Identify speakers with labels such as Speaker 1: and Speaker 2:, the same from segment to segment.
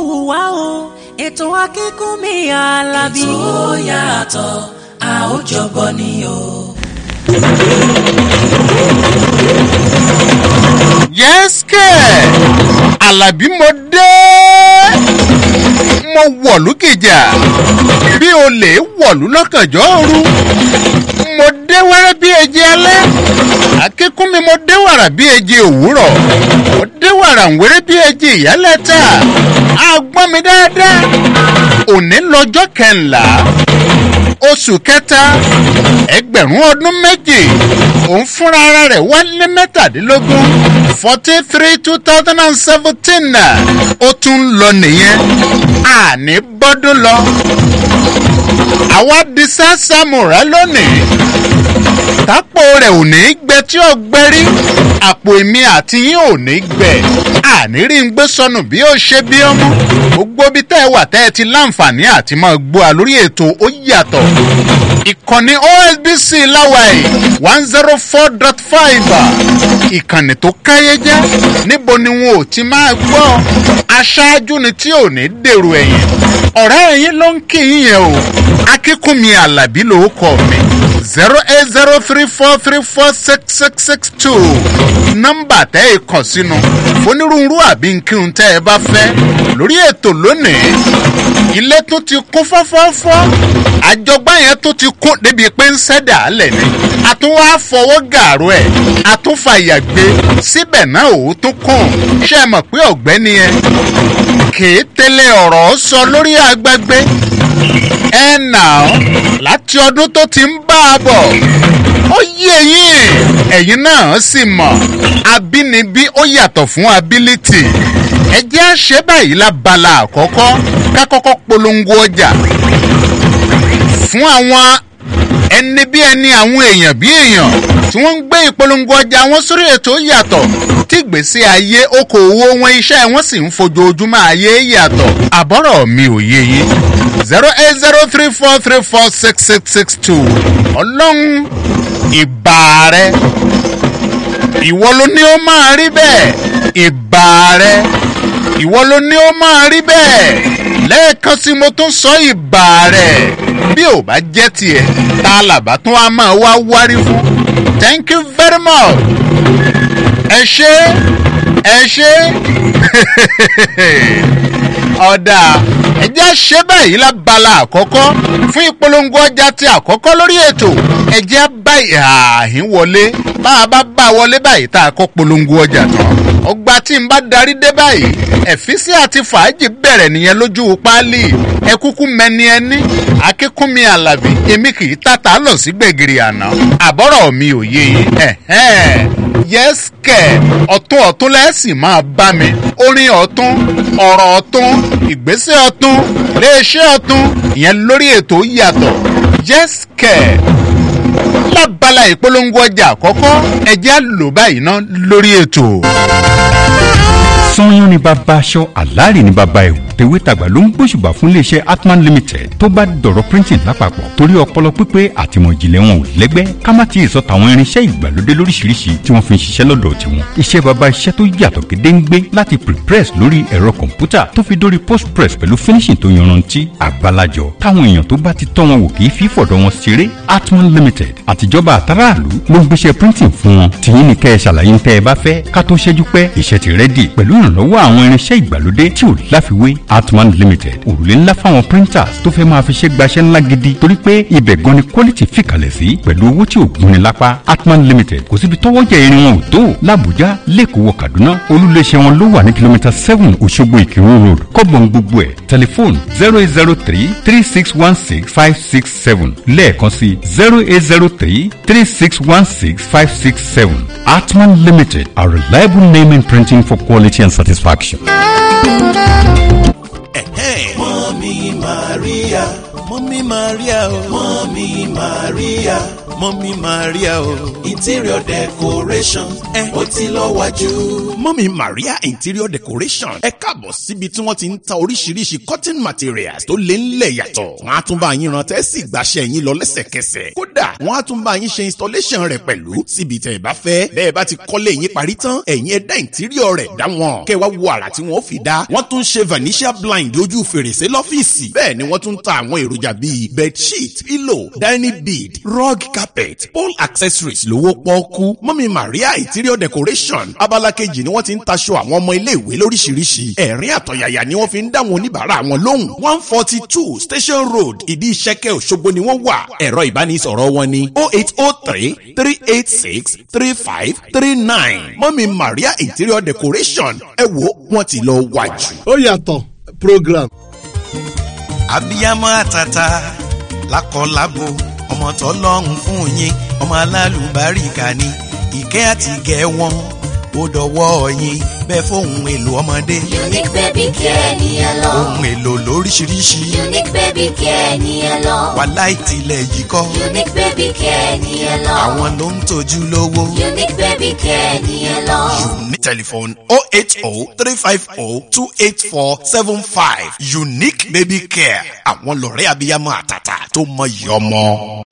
Speaker 1: wù wá o ètò akínkùnmí alábí.
Speaker 2: ètò yàtọ̀ a ó jọgbọ́ ni o.
Speaker 3: yẹ́sìkẹ̀ alábí mo dé mo wọ̀lú kìjà bí olè wọ̀lú lọ́kànjọ́ òru mo dé wẹ́rẹ́ bí eji alẹ́ akíkún mi mo dé wàrà bí eji òwúrọ̀ mo dé wàrà wẹ́rẹ́ bí eji ìyálẹ̀ta àgbọ̀n mi dáadáa òní lọ́jọ́ kẹńlá oṣù kẹta ẹgbẹ̀rún ọdún méjì òun fúnra ara rẹ̀ wá lé mẹ́tàdínlógún forty three two thousand and seventeen ó tún lọ nìyẹn àní bọ́dún lọ àwa di sásámùrà lónìí tápò rẹ̀ ò ní gbẹ tí ó gbẹ rí àpò èmi àti yín ò ní gbẹ àní rí ń gbé sọnù bí ó ṣe bí ọmọ gbogbo bí tẹ́ ẹ wà tẹ́ ẹ ti láǹfààní àti máa gbọ́ a lórí ètò ó yàtọ̀ ìkànnì osbc láwàyè one zero four dot five ìkànnì tó káyé jẹ́ níbo ni wọn ò ti máa gbọ́ aṣáájú ni tí ò ní dèrò ẹ̀yìn ọ̀rẹ́ ẹ̀yìn ló ń kí yín yẹn o akínkùnmi alábí ló kọ́ mi zero eight zero three four three four six six six two nọ́mbà tẹ́ ẹ kàn sínú onírúurú àbí nkírun tẹ́ ẹ bá fẹ́ lórí ètò lónìí ilé tún ti kún fọ́fọ́fọ́ àjọgbá yẹn tún ti kún débi pé ń sẹ́dà álẹ̀ ni àtúnwá fọwọ́ gàrú ẹ̀ àtúnfàyà gbé síbẹ̀ náà ò tún kún ṣé ẹ mọ̀ pé ọ̀gbẹ́ni yẹn kìí tẹ́lẹ̀ ọ̀rọ̀ sọ lórí agbágbé ẹ nà ọ́ láti ọdún tó ti ń bá a bọ̀ ó yé yín ẹ̀yin náà sì mọ̀ abínibí ó yàtọ̀ fún ability ẹ jẹ́ àṣẹ báyìí lábala àkọ́kọ́ ká kọ́kọ́ polongo ọjà fún àwọn ẹni bí ẹni àwọn èèyàn bí èèyàn tí wọ́n ń gbé ìpolongo ọjà wọn sórí ètò yàtọ̀ tí gbèsè ayé okòòwò wọn iṣẹ́ wọn sì ń fojoojúmọ́ ayé yàtọ̀ àbọ̀rọ̀ mi ò yé yín zero eight zero three four three four six six six two ọlọ́run ìbà rẹ ìwọ ló ní ó máa rí bẹ́ẹ̀ ìbà rẹ ìwọ ló ní ó máa rí bẹ́ẹ̀ lẹ́ẹ̀kan sí mo tún sọ ìbà rẹ̀ bí ò bá jẹ́ tiẹ̀ tá a làbá tún á máa wá wárí fún thank you very much ẹ ṣe ẹ ṣe ọ̀dà ẹjẹ́ ṣe báyìí lábala àkọ́kọ́ fún ìpolongo ọjà ti àkọ́kọ́ lórí ètò ẹjẹ́ báyìí ààhín wọlé bá a bá bá wọlé báyìí tá a kọ́ polongo ọjà tán ọgbà tí n bá darí dé báyìí ẹ̀físí àti fàájì bẹ̀rẹ̀ nìyẹn lójú páálí ẹ kúkú mẹni ẹni akínkúnmi àlàbí èmi kì í tàtà lọ sí gbẹ̀gìrì àná àbọ̀rọ̀ mi ò yé yín yẹ́sìkẹ̀ ọ̀tún ọ̀tún lẹ́sìn máa bá mi orin ọ̀tún ọ̀rọ̀ ọ̀tún ìgbésẹ̀ ọ̀tún iléeṣẹ́ ọ̀tún ìyẹn lórí ètò yàtọ̀ yẹ́sìkẹ̀ lábala ìpolongo ọjà àkọ́kọ́ ẹ̀jẹ̀ á lò báyìí ná lórí ètò
Speaker 4: sanyọ́n ní bàbá aṣọ àlàárì ní bàbá ẹ̀wù tèwétàgbà ló ń gbóṣùbà fún iléeṣẹ́ atman limited tó bá dọ̀rọ̀ printing lápapọ̀ torí ọpọlọ pípé àtìmọ̀jìnlẹ̀ wọn ò lẹ́gbẹ́ ká má ti sọ tàwọn irinṣẹ́ ìgbàlódé lóríṣiríṣi tí wọ́n fi ń ṣiṣẹ́ lọ́dọ̀ tiwọn iṣẹ́ bàbá iṣẹ́ tó yàtọ̀ gédéǹgbé láti prepress lórí ẹ̀rọ kọ̀ǹpútà tó fi dórí postpress pẹ̀lú finishing tó yanrantí àgbàlajọ táwọn èèyàn tó bá ti tọ́ wọn wò kì í fi fọ̀dọ̀ wọn ṣeré atman limited àtijọba àtàràlú ló ń gbéṣẹ́ printing fún wọn tìyín ni kẹ́ ẹ ṣàlàyé ń tẹ́ ẹ bá fẹ́ ká tó ṣẹ́jú pẹ́ iṣẹ́ ti rẹ́dì pẹ̀lú ìrànlọ́wọ́ àwọn irinṣẹ́ ìgbàlódé tí ò láfiwé atman limited òrùlé ńlá fáwọn printers tó fẹ́ máa fi ṣe gbaṣẹ́ ńlá gidi torí pé ibẹ̀ gan ni quality fìkàlẹ̀ sí pẹ̀lú owó tí ò gúnni lápá atman limited kò síbi tọ́wọ́jà irin wọn ò tó làbújá lẹ́kọ̀ọ́ wọ kaduna olúléeṣẹ́ wọn ló wà ní kìlómítà seven òṣogbo ìkírun road kọ́bọ̀n gbogbo ẹ̀ tẹlifóònù zero eight zero three three six one six five six seven lẹ́ẹ̀kan sí zero eight zero three three six one six five six seven atman limited a reliable name in printing for quality and satisfaction.
Speaker 5: mọ́mí maria mọ́mí maria o mọ́mí maria mọ́mí maria o.
Speaker 2: interior decoration ó ti lọ wájú.
Speaker 5: mọ́mí maria interior decoration ẹ káàbọ̀ síbi tí wọ́n ti ń ta oríṣiríṣi cotton materials tó lé ńlẹ̀ yàtọ̀. wọ́n á tún bá yín ran tẹ́sí gbàṣẹ́ yín lọ lẹ́sẹ̀kẹsẹ̀. kódà wọ́n á tún bá yín ṣe installation rẹ̀ pẹ̀lú síbi tẹ̀ ẹ bá fẹ́. bẹ́ẹ̀ bá ti kọ́lé yín parí tán ẹ̀yin ẹ dá interior rẹ̀ dá wọn. kẹ́ wá wo àrà tí wọ́n fi dá. wọ́n tún ṣe vanishia blind lójú fèrèsé lọ́fíìsì. bẹ́ẹ̀ ni wọ́n tún ta àwọn èròjà bíi bedsheet pillow dining bead rug carpet pole accessories lówó pọ́ọ́kú. mọ́mí maria interior decoration abala kejì ni wọ́n ti ń taṣọ àwọn ọmọ iléèwé lóríṣiríṣi. ẹ̀rín àtọ̀yàyà ni wọ́n fi ń dá wọn oníbàárà wọn lóhùn. one forty two station road ìdí ìṣẹ́kẹ́ òṣogbo ni wọ́n wà. ẹ̀rọ ìbánisọ̀rọ̀ wọn ni oh eight oh three three eight six three five three nine. mọ́mí maria interior decoration ẹ wo wọ́n ti lọ wájú.
Speaker 6: ó yàtọ̀ program.
Speaker 7: abiyamọ àtàtà lákọlábo ọmọ tọlọ́run fún yín ọmọ alálùbáríkà ni ìkẹ́ àti ìgẹ́ wọn ó dọwọ́ yín bẹ́ẹ̀ fóun èlò ọmọdé
Speaker 8: Unique baby care ni ẹ lọ.
Speaker 7: ohun èlò lóríṣiríṣi
Speaker 8: Unique baby care ni ẹ lọ.
Speaker 7: wàhálà ìtìlẹ̀ yìí kọ́
Speaker 8: Unique baby care ni ẹ lọ.
Speaker 7: àwọn ló ń tọ́jú lówó.
Speaker 8: Unique baby care ni ẹ lọ.
Speaker 5: Unique telephone 080 350 28475 Unique baby care àwọn lọ́rẹ́ abiyamọ àtàtà tó mọyì ọmọ.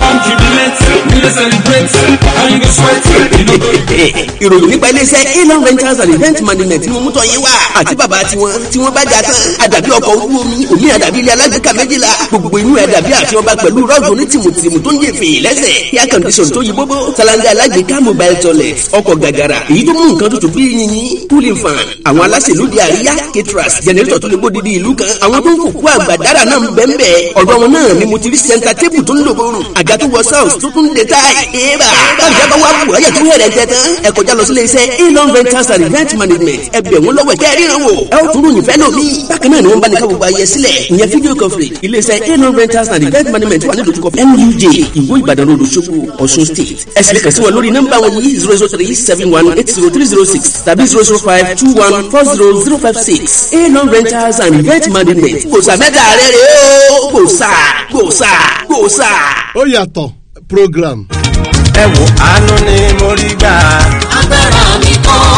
Speaker 9: ìròyìn nípa iléeṣẹ́ elon rentals and event management ni mo mú tọ́ yín wá àti bàbá tiwọn tí wọ́n bá jà tán àdàbí ọkọ̀ ojú omi òmí àdàbí ilé alágbèéká méjìlá gbogbo inú ẹ̀ dàbí àti ọba pẹ̀lú rọ́ọ̀dù ní tìmùtìmù tó ń yé fè lẹ́sẹ̀ air condition tó yí bóbó salanga alágbèéká mobile toilet ọkọ̀ gàgàrà èyí tó mú nǹkan tutù bí yìnyín cooling fan àwọn aláṣẹ lóde àríyá caterers generator tó lè gbó didi ìlú kan àwọn tó ń kókó àgbàdára náà ń bẹ́ẹ̀ bẹ́ẹ̀ ọ̀dọ̀ wọn náà ni mo ti rí center table tó ń lò bórùn àga tó wọ south tó tún dé táì éèbà báyìí bá wà wù ọyẹ tó hẹrẹ tẹ tán ẹ kọjá lọ sílé iṣẹ́ elon rentals and event management ẹ bẹ̀ wọ́n lọ́wọ́ kẹ́ ẹ ríran wò ẹ ó tún ròyìn fẹ́ lómi bákan náà ni wọ́n bá ní ká gbogbo ayẹ sílẹ̀ ìyẹn video coverage ilé iṣẹ́ elon rentals and event management wà ní dojúkọ nuj ìwó ìbàdàn road Òṣogbo ọ̀ṣun state ẹ sì lè kàn sí wọn lórí nọ́mbà wọn yìí zero zero three seven one eight zero three zero six tàbí zero zero five two one four zero zero five six elon rentals and event management kò sàmẹ́ta rẹ̀ rẹ̀ o kò sà kò sà kò sà.
Speaker 6: ó yàtọ̀ program.
Speaker 7: ẹ wo àánú ni mo rí gbà.
Speaker 8: Agbára mi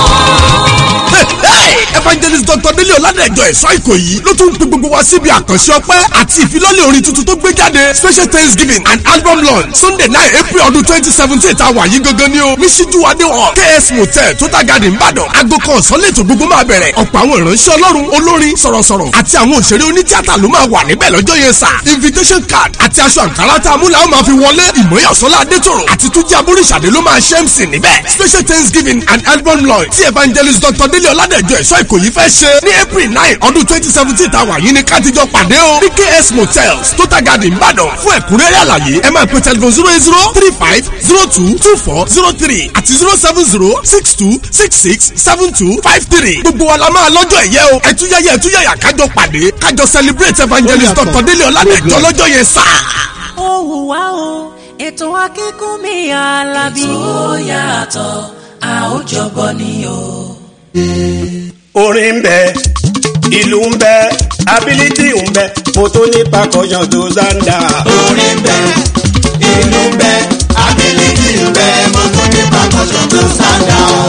Speaker 8: kọ́.
Speaker 10: evangelist dr délé ọ̀làdẹ̀jọ ẹ̀ṣọ́ ìkòyí ló tún ń pe gbogbo wa síbi àkànṣe ọpẹ́ àti ìfilọ́lẹ̀ orin tuntun tó gbé jáde special thanksgiving and album launch sunday nine april ọdún twenty seventeen tá a wà yí gangan ni o ní síjú adé hall ks motel total garden ìbàdàn aago kan ọ̀sán lẹ́tọ̀ gbogbo máa bẹ̀rẹ̀ ọ̀pọ̀ àwọn ìránṣẹ́ ọlọ́run olórin sọ̀rọ̀sọ̀rọ̀ àti àwọn òṣèré onítíátà ló máa wà níbẹ̀ lọ́jọ́ yẹn sà invitation card àti aṣọ àǹkárá tá a mú làwọn máa fi wọlé ìmọ̀yàsọ́lá adétòrò àti túnjí abúrìṣàdé ló máa ṣe mc níbẹ̀ special thanksgiving and album launch tí evangelist dr délé ọ̀làdẹ̀jọ ẹ̀ṣọ́ ìkòyí fẹ́ ṣe ní april nine ọdún twenty seventeen tá a wà yìí ní kátijọ́ pàdé o ní ks motels total garden ìbàdàn fún ẹ̀kúnrẹ́rẹ́ àlàyé ẹ máa pè telephone zero eight zero three five zero two two four zero three àti zero seven zero six two six six seven two five three gbogbo wa la máa lọ́jọ́ ẹ̀yẹ o ẹ̀túyẹ̀yẹ ẹ̀túyẹ̀yà kájọ pàdé kájọ celebrate evangelist dr délé ọ̀làdẹ̀jọ lọ́jọ́ yẹn sáà.
Speaker 1: ó hùwà o ètò akínkùnmí alábí.
Speaker 2: tó yàtọ̀ a ó jọbọ ni o.
Speaker 11: orin ń bẹ ìlú ń bẹ ability ń bẹ mo tó ní pakọyàn tó zanda.
Speaker 2: orin ń bẹ ìlú ń bẹ ability ń bẹ mo tún ní pàkọ́sọ̀ tó sáńdà o.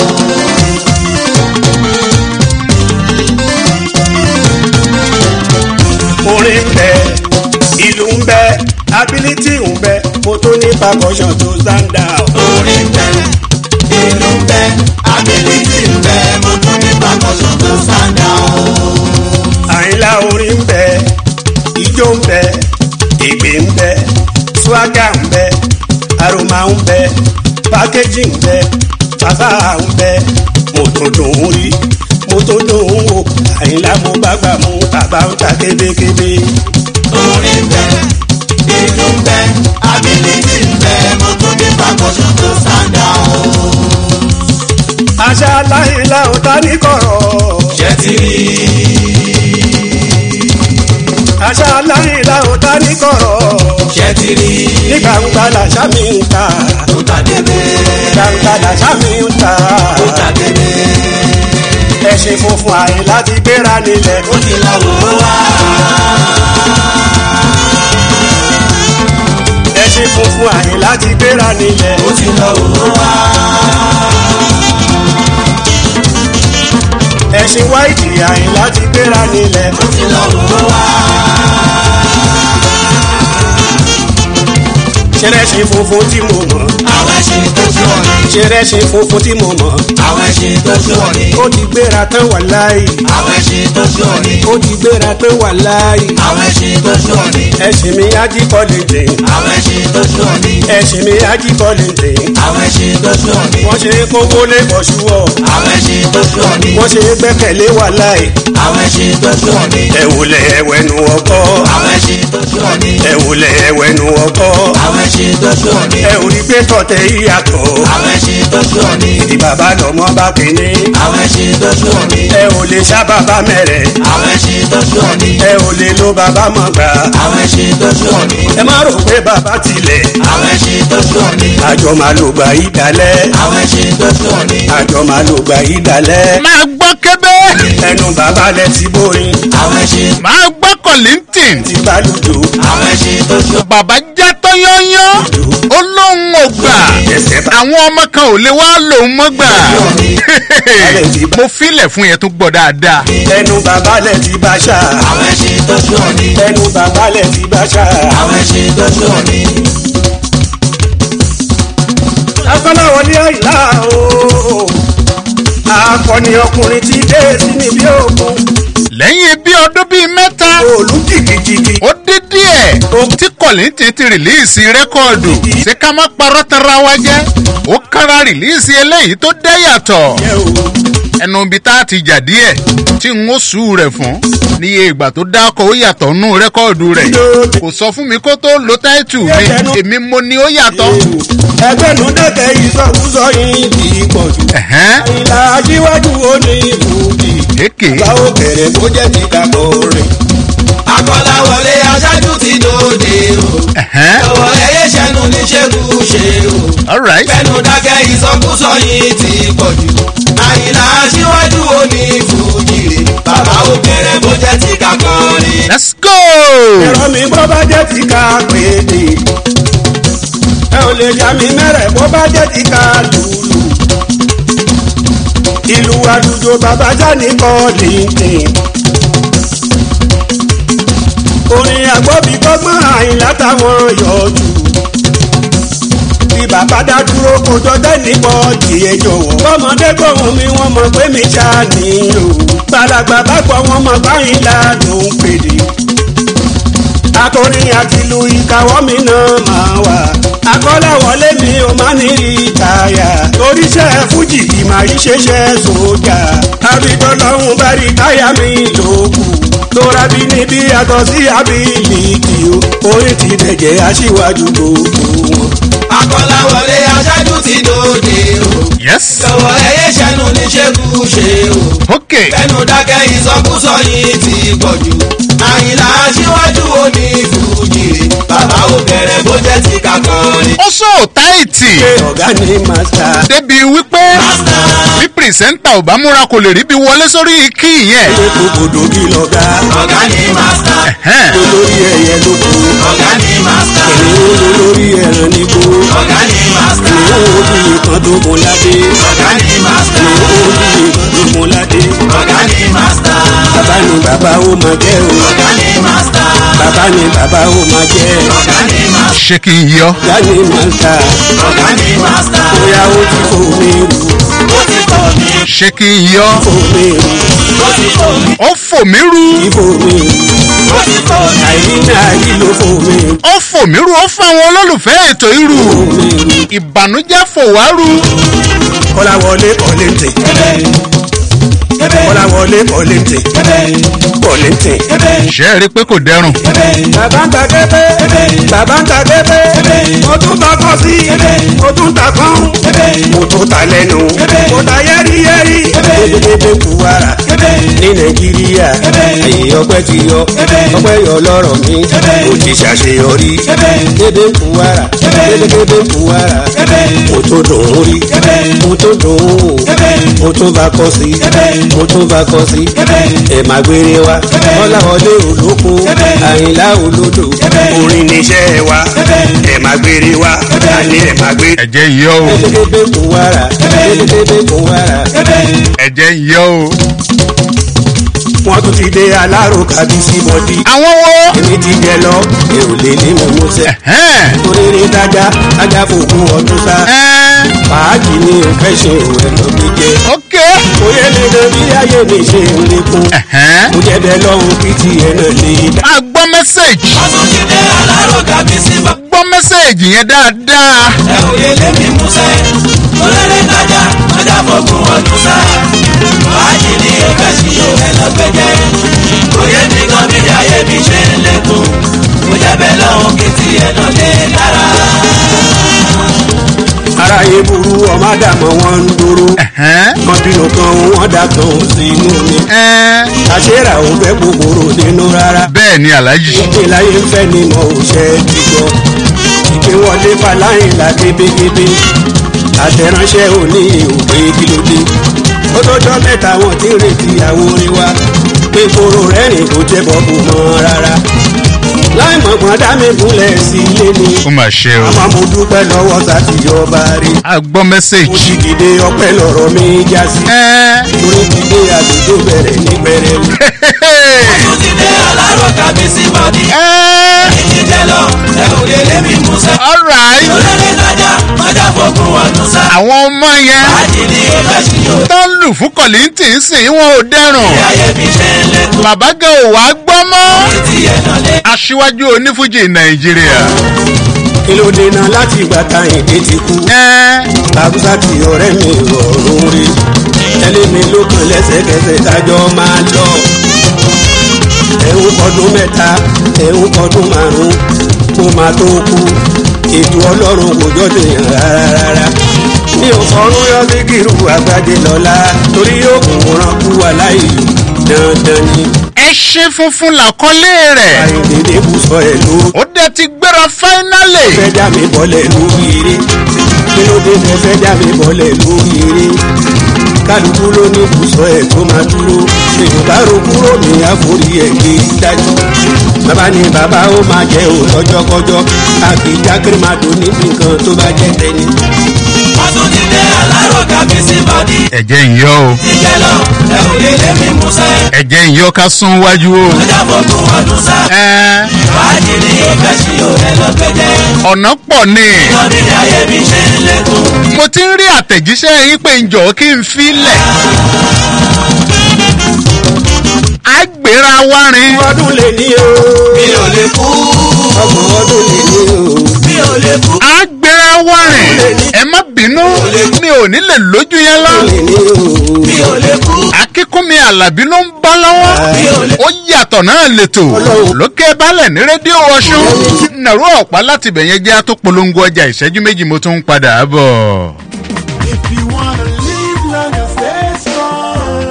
Speaker 11: orin ń bẹ ìlú ń bẹ ability ń bẹ mo tó ní pakọyàn tó zanda.
Speaker 2: orin ń bẹ ìlú ń bẹ ability ń bẹ mo tún ní pàkọ́sọ̀ tó sáńdà o.
Speaker 11: àyìnlá orin ń bẹ ijó ń bẹ ìgbé ń bẹ swaga ń bẹ aroma ń bẹ packaging ń bẹ bàbá ń bẹ mo tó dùn ún rí mo tó dùn ún wò àyìnlá mo bá gbà mú bàbá ń ta kébékébé.
Speaker 2: orin ń bẹ ìlú ń bẹ ability ń bẹ mo tún ní pàkọ́sọ̀ tó sáńdà o.
Speaker 11: àṣà láyìnlá ò ta ní kọ̀rọ̀.
Speaker 2: ṣé ti rí
Speaker 11: àṣà láyìnlá ò ta ní kọ̀rọ̀.
Speaker 2: ṣé ti rí
Speaker 11: ní gbangba làṣà mi ń ta.
Speaker 2: ó ta débé
Speaker 11: gbangba làṣà mi ń ta.
Speaker 2: ó ta débé
Speaker 11: ẹṣin funfun àyè láti gbéra nílẹ̀.
Speaker 2: ó ti lọ wò ó wá.
Speaker 11: ẹṣin funfun àyè láti gbéra nílẹ̀.
Speaker 2: ó ti lọ òwò wá.
Speaker 11: ẹ̀sìn wáìtì àyìnlá ti gbéra nílẹ̀.
Speaker 2: ó ti lọ òwò wá.
Speaker 11: ṣẹrẹsìn funfun tí mo mọ̀.
Speaker 2: àwọn ẹṣin tó ṣú ọ ní.
Speaker 11: ṣẹrẹsìn funfun tí mo mọ̀.
Speaker 2: àwọn ẹṣin tó ṣú ọ ní.
Speaker 11: ó ti gbéra tán wà láàyè.
Speaker 2: àwọn ẹṣin tó ṣú ọ ní.
Speaker 11: ó ti gbéra tán wà láàyè.
Speaker 2: àwọn ẹṣin tó ṣú ọ ní.
Speaker 11: ẹ̀sìn mi ají kọ́lé dè.
Speaker 2: àwọn ẹṣin tó ṣú ọ ní.
Speaker 11: ẹ̀sìn mi ají kọ́lé dè.
Speaker 2: àwọn ẹṣin tó ṣú ọ ní.
Speaker 11: wọ́n ṣe é kówó lé bọ̀ṣú ọ̀.
Speaker 2: àwọn ẹṣin tó ṣú ọ ní.
Speaker 11: wọ́n ṣe é gbẹ́kẹ̀lé wà láàyè.
Speaker 2: àwọn ẹṣin tó ṣú ọ ní.
Speaker 11: ẹ wòlẹ̀ ẹwẹ́nu ọkọ.
Speaker 2: àwọn ẹṣin tó ṣú ọ ní.
Speaker 11: ẹ wòlẹ̀ ẹwẹ́nu ọkọ.
Speaker 2: àwọn ẹṣin tó ṣú ọ ní.
Speaker 11: ẹ ò rí pé tọ̀tẹ̀ yíyàtọ̀.
Speaker 2: àwọn ẹṣin tó ṣú ọ ní.
Speaker 11: ìdí bàbá lọ́mọ bá kéne.
Speaker 2: àwọn ẹṣin tó ṣú ọ ní.
Speaker 11: ẹ ò lè ṣá bàbá mẹ́rẹ̀.
Speaker 2: àwọn ẹṣin tó ṣú ọ ní.
Speaker 11: ẹ ò lè lo bàbá mọ̀ gbà.
Speaker 2: àwọn ẹṣin tó ṣú ọ ní.
Speaker 11: ẹ má rò pé bàbá tilẹ̀.
Speaker 2: àwọn ẹṣin tó ṣú ọ ní.
Speaker 11: àjọ máa lò gbà yí dalẹ̀.
Speaker 2: àwọn ẹṣin tó ṣú ọ ní.
Speaker 11: àjọ máa lò gbà yí dalẹ̀.
Speaker 3: máa gbọ́ kébé
Speaker 11: ẹnu bàbá lẹ ti bóyin.
Speaker 2: àwọn ẹṣin
Speaker 3: máa gbọ́ kọ̀lìntìn
Speaker 11: ti bá lùjò.
Speaker 2: àwọn ẹṣin tó ṣú ọ ní.
Speaker 3: bàbá já tọ́ yányán ó lóun ò gbà àwọn ọmọ kan ò lè wá lòun mọ́ gbà mo filẹ̀ fún yẹn tó gbọ́ dáadáa
Speaker 11: ẹnu bàbá lẹ ti bá ṣá.
Speaker 2: àwọn ẹṣin tó ṣú ọ ní.
Speaker 11: ẹnu bàbá lẹ ti bá ṣá.
Speaker 2: àwọn ẹṣin tó ṣú ọ ní.
Speaker 11: akọ́láwọlé àyílá o. akọni ọkùnrin ti dé sí mi bí òkun.
Speaker 3: lẹ́yìn bí ọdún bíi mẹ́ta
Speaker 11: òòlù jìgìjìgì.
Speaker 3: ó dín díẹ̀ tí kọ̀lìntìn ti rìlíìsì rẹ́kọ̀dù ṣé ká má parọ́ tara wa jẹ́ ó kára rìlíìsì eléyìí tó dẹ́ yàtọ̀ ẹnu ibi tá a ti jà díẹ̀ tí n ó sùn rẹ̀ fún níye ìgbà tó dákọ̀ ó yàtọ̀ nù rẹ́kọ̀dù rẹ̀ kò sọ fún mi kó tó lo táìtù mi èmi mo ní ó yàtọ̀.
Speaker 11: ẹgbẹ́nu dẹ́kẹ̀ ìsọkúsọ yìí ti pọ̀ jù.
Speaker 3: ẹ̀hẹ́n
Speaker 11: ìlà aṣíwájú ó ní ìbùdí.
Speaker 3: èké
Speaker 11: báwo kẹrẹ kó jẹ́ ti dàpọ̀ rẹ̀.
Speaker 2: akọ́láwọlé aṣáájú ti dòde o.
Speaker 3: ẹ̀hẹ́n
Speaker 2: ọwọ́ ẹyẹ ṣẹnu ní ṣẹ́gun ṣe o.
Speaker 3: alright
Speaker 2: fẹnu dákẹ́ ìsọkúsọ yìí ti pọ̀ jù. àyìnlá aṣíwájú ó ní fújìrì. bàbá ó bẹ̀rẹ̀ bó jẹ́ ti kakọ́rin.
Speaker 3: let's go.
Speaker 11: ẹ̀rọ mi bó bá jẹ́ ti ká péde. ẹ ò lè já mi mẹ́rẹ̀ bó bá jẹ́ ti ká lùlù. ìlú àdújọ bàbá jáde kọ́ lìǹtìn. orin àgbọ̀bí gbọ́gbọ́n àyìnlá táwọn yọjú. bí bàbá dá dúró kojọ dẹ́ni bọ́ọ̀dì ẹ jọ̀wọ́. bọ́mọdé gbóhùn mi wọ́n mọ̀ pé mi ṣá ni o. gbàlagbà bá gbọ́ wọn mọ̀ báyìí ládùn pèdè akọrin àti lu ìkàwọ́ mi náà máa wà. akọ́láwọlé mi ò má ní ìtayà. oríṣẹ́ fújì kì máa yí ṣeṣẹ́ sójà. àbídọ́lọ́hún bá rí táyà mi lókù. tóra bí níbi yàtọ̀ sí abiliki o. orin ti dẹ̀jẹ̀ aṣíwájú gbogbo wọn.
Speaker 2: akọ́láwọlé aṣáájú ti dòde o.
Speaker 3: yes
Speaker 2: ọwọ́ ẹyẹ ṣẹnu ní ṣẹ́gun ṣe o.
Speaker 3: ok
Speaker 2: fẹnu dákẹ́ ìsọkúsọ yìí ti pọ̀ jù. àyìnlá aṣíwájú ó ní fújìrì. bàbá ó bẹ̀rẹ̀ bó jẹ́ ti kakọ́rin.
Speaker 3: ó sọ táìtì
Speaker 11: ṣé ọ̀gá ni màsà.
Speaker 3: débi wípé bí pìrìsẹ́ńtà ò bá múra kò lè rí bí wọlé sórí kí yẹn.
Speaker 11: ṣé kòkòdò bí lọ́gá.
Speaker 2: ọ̀gá ní mástà.
Speaker 3: Ẹ̀hẹ́n.
Speaker 11: olórí ẹ̀yẹ ló kú.
Speaker 2: ọ̀gá ní mástà.
Speaker 11: èmi olórí ẹ̀ràn nígbó.
Speaker 2: ọ̀gá ní mástà.
Speaker 11: èmi olórí kan tó mú ládé.
Speaker 2: ọ̀gá ní mástà.
Speaker 11: èmi olórí kan tó mú ládé.
Speaker 2: ọ̀gá ní mástà.
Speaker 11: bàbá ni bàbá ó máa jẹ́ o.
Speaker 2: ọ̀gá ní mástà.
Speaker 11: bàbá ni bàbá ó máa jẹ́.
Speaker 2: ọ̀gá ní mástà.
Speaker 3: ṣé kí n yọ.
Speaker 11: ọ̀gá ni màsà.
Speaker 2: ọ̀gá ní mástà.
Speaker 11: bóyá ó ti kò mí rù.
Speaker 2: ó ti kọ́ mi.
Speaker 3: ṣé kí n yọ.
Speaker 11: kò mí rù.
Speaker 2: ó ti kọ́ mi.
Speaker 3: ó fò mí ru.
Speaker 11: ìbò mi rù.
Speaker 2: ó ti kọ́ mi.
Speaker 11: àìrí náà yí ló kò mí rù.
Speaker 3: ó fò mí ru ó fún àwọn olólùfẹ́ ètò irú.
Speaker 11: kò mí rù.
Speaker 3: ìbànújẹ́ fò wá ru.
Speaker 11: kọ́láwọlé kọ́lẹ́ntì. kọ́láwọlé kọ́lẹ́ntì. kọ́lẹ́ntì.
Speaker 3: ṣé ẹ rí i pé kò dẹrùn.
Speaker 11: bàbá ń ta kẹ́kẹ́. bàbá ń ta kẹ́kẹ́. mo tún ta kọ́ sí. mo tún ta kán. mo tún ta lẹ́nu. mo ta yẹ́rìyẹ́rì. dédédédé kú wàrà. ní nàìjíríà. èyí ọpẹ́ ti yọ. ọpẹ́ yọ lọ́rọ̀ mi. mo ti ṣàṣeyọrí. dédé kú wàrà. dédédédé kú wàrà. mo tún dùn ún rí. mo tún dùn ún wò. mo tún bá kọ́ sí. mo tún bá kọ sí ẹ má gbére wa ọláwọlé olókun àyìnlá olódò orin níṣẹ́ wa ẹ má gbére wa àní ẹ má gbére.
Speaker 3: ẹ̀jẹ̀ ń yọ o
Speaker 11: elébébé kò wára elébébé kò wára.
Speaker 3: ẹ̀jẹ̀ ń yọ o.
Speaker 11: wọ́n tún ti dé alárò kábí sí bọ́dí.
Speaker 3: àwọn wo.
Speaker 11: èmi ti jẹ lọ èrò lè ní mo mú sẹ́. oríire dájá dájá fòkun ọdún sá. fàájì ni o fẹ́ ṣe òun ẹ̀ lọ gbé jẹ.
Speaker 3: ok.
Speaker 11: mo yẹ lè lè bí ayé mi ṣe ń lékún. mo jẹ bẹ lọ́hùn kí tiẹ̀ náà lè dá.
Speaker 3: a gbọ́ mẹ́sẹ̀gì.
Speaker 2: wọ́n tún ti dé alárò kábí sí bọ́dí.
Speaker 3: gbọ́ mẹ́sẹ̀gì yẹn dáadáa.
Speaker 2: ẹ ò lè lé mi mú sẹ́. oríire dájá dájá fòkun ọdún sá. fàájì ni o fẹ́ ṣe òun ẹ̀ lọ gbé jẹ. oyè mi kan bí ayé mi ṣe ń lékún. mo jẹ bẹ lọ́hùn kí tiẹ̀ náà lè dára.
Speaker 11: aráyé burú ọmọ àdàmọ́ wọn ń dúró. kan bínú kan wọn dà kan ò sí inú mi. àṣírà ò fẹ́ kòkòrò nínú rárá.
Speaker 3: bẹ́ẹ̀ ni aláàjì.
Speaker 11: ìpínláyé ń fẹ́ ni mo ò ṣe é ti gbọ́. ìpínwọlé faláyìn la kébékébé. àtẹ̀ránṣẹ́ òní òpè kílódé. ó tọ́jọ́ mẹ́ta wọn ti ń retí àwòrán wa. pé koro rẹ́rìn kò jẹ́ bọ́ọ̀bù mọ́ rárá. láì mọ̀gbọ́n dá mi gúnlẹ̀ sí ilé ni.
Speaker 3: ó mà ṣe o.
Speaker 11: àmọ́ mo dúpẹ́ lọ́wọ́ sátì ọba rí.
Speaker 3: a gbọ́ mẹ́sẹ̀gì.
Speaker 11: mo ti dìde ọpẹ́ lọ́rọ̀ mi já sí. torí ti dé àlejò bẹ̀rẹ̀ ní pẹrẹwu.
Speaker 2: wọ́n tún ti dé alárò kábí sí bọ́dí. èmi ti jẹ lọ ẹ ò lè lé mi mú sẹ́.
Speaker 3: alright.
Speaker 2: oríire dájá dájá fòkun ọdún sá.
Speaker 3: àwọn ọmọ yẹn
Speaker 2: fàájì ni o fẹ́ ṣe òun.
Speaker 3: tó ń lù fún kọ̀lìntì ń sìn wọn ò dẹrùn.
Speaker 2: ayé mi ṣe ń lékún.
Speaker 3: bàbá gan ò wá gbọ́ mọ́.
Speaker 2: tiẹ̀ náà lé.
Speaker 3: aṣíwájú onífújì nàìjíríà.
Speaker 11: kí ló dènà láti ìgbà táyìn dé ti kú. làbúsà tí ọ̀rẹ́ mi rọrùn rí. tẹ́lẹ̀ mi ló kàn lẹ́sẹ̀kẹsẹ̀ tájọ́ máa lọ. ẹ̀hún kọdún mẹ́ta ẹ̀hún kọdún márùn-ún kó máa tó kú. ètò ọlọ́run kò jọ́dọ̀ yàn rárá rárá. mi ò fọrún yọ sí kírù àgbàdé lọ́la torí yóò kún ran kú aláìlú dandan ni.
Speaker 3: ẹṣin funfun làkọlé rẹ̀.
Speaker 11: àìdèdè kù sọ ẹ̀ ló.
Speaker 3: ó dẹ̀ ti gbéra fáínálì.
Speaker 11: fẹ́ já mi bọ́lẹ̀ lórí eré kí ló dé tẹ fẹ́ já mi bọ́lẹ̀ lórí eré kálukú ló ní kùsọ̀ ẹ̀ tó máa dúró yorùbá ro kúrò ní àforí ẹ̀ gbé dájú bàbá ni bàbá ó máa jẹ́ ò lọ́jọ́kọ́jọ́ àkìjà kírímàdò níbi nǹkan tó bá jẹ́ tẹ́ni.
Speaker 2: wọ́n tún ti dé alárò kábí sí bọ́dí.
Speaker 3: ẹ̀jẹ̀ ń yọ o.
Speaker 2: ti jẹ lọ ẹ ò lè lé mi mú sẹ́.
Speaker 3: ẹ̀jẹ̀ ń yọ ká sún wájú o.
Speaker 2: dájá fòkun ọdún sá. fàájì ni o fẹ́ ṣe òun ẹ̀ lọ gbé jẹ.
Speaker 3: ọ̀nà pọ̀ ni.
Speaker 2: kan bí ayé mi ṣe ń lékún.
Speaker 3: mo ti ń rí àtẹ̀jíṣẹ́ yín pé ǹjọ́ kí n filẹ̀. àgbèrà wárin.
Speaker 11: ọdún lè ní o.
Speaker 2: mi ò lè kú.
Speaker 11: ọgbọ̀n ọdún lè ní o.
Speaker 2: mi ò lè kú.
Speaker 3: àgbèrà wárin. ẹ má bínú mi ò ní lè lójú yẹn lọ.
Speaker 2: mi ò lè kú.
Speaker 3: akínkúnmi alábí ló ń bá lọ́wọ́. ó yàtọ̀ náà lètò. lókè balẹ̀ ní rédíò ọ̀ṣun. nàró ọ̀pá láti bẹ̀yẹn jẹ́ àtòpolongo ọjà ìṣẹ́jú méjì mo tún ń padà bọ̀.
Speaker 12: If you wanna live long and stay strong,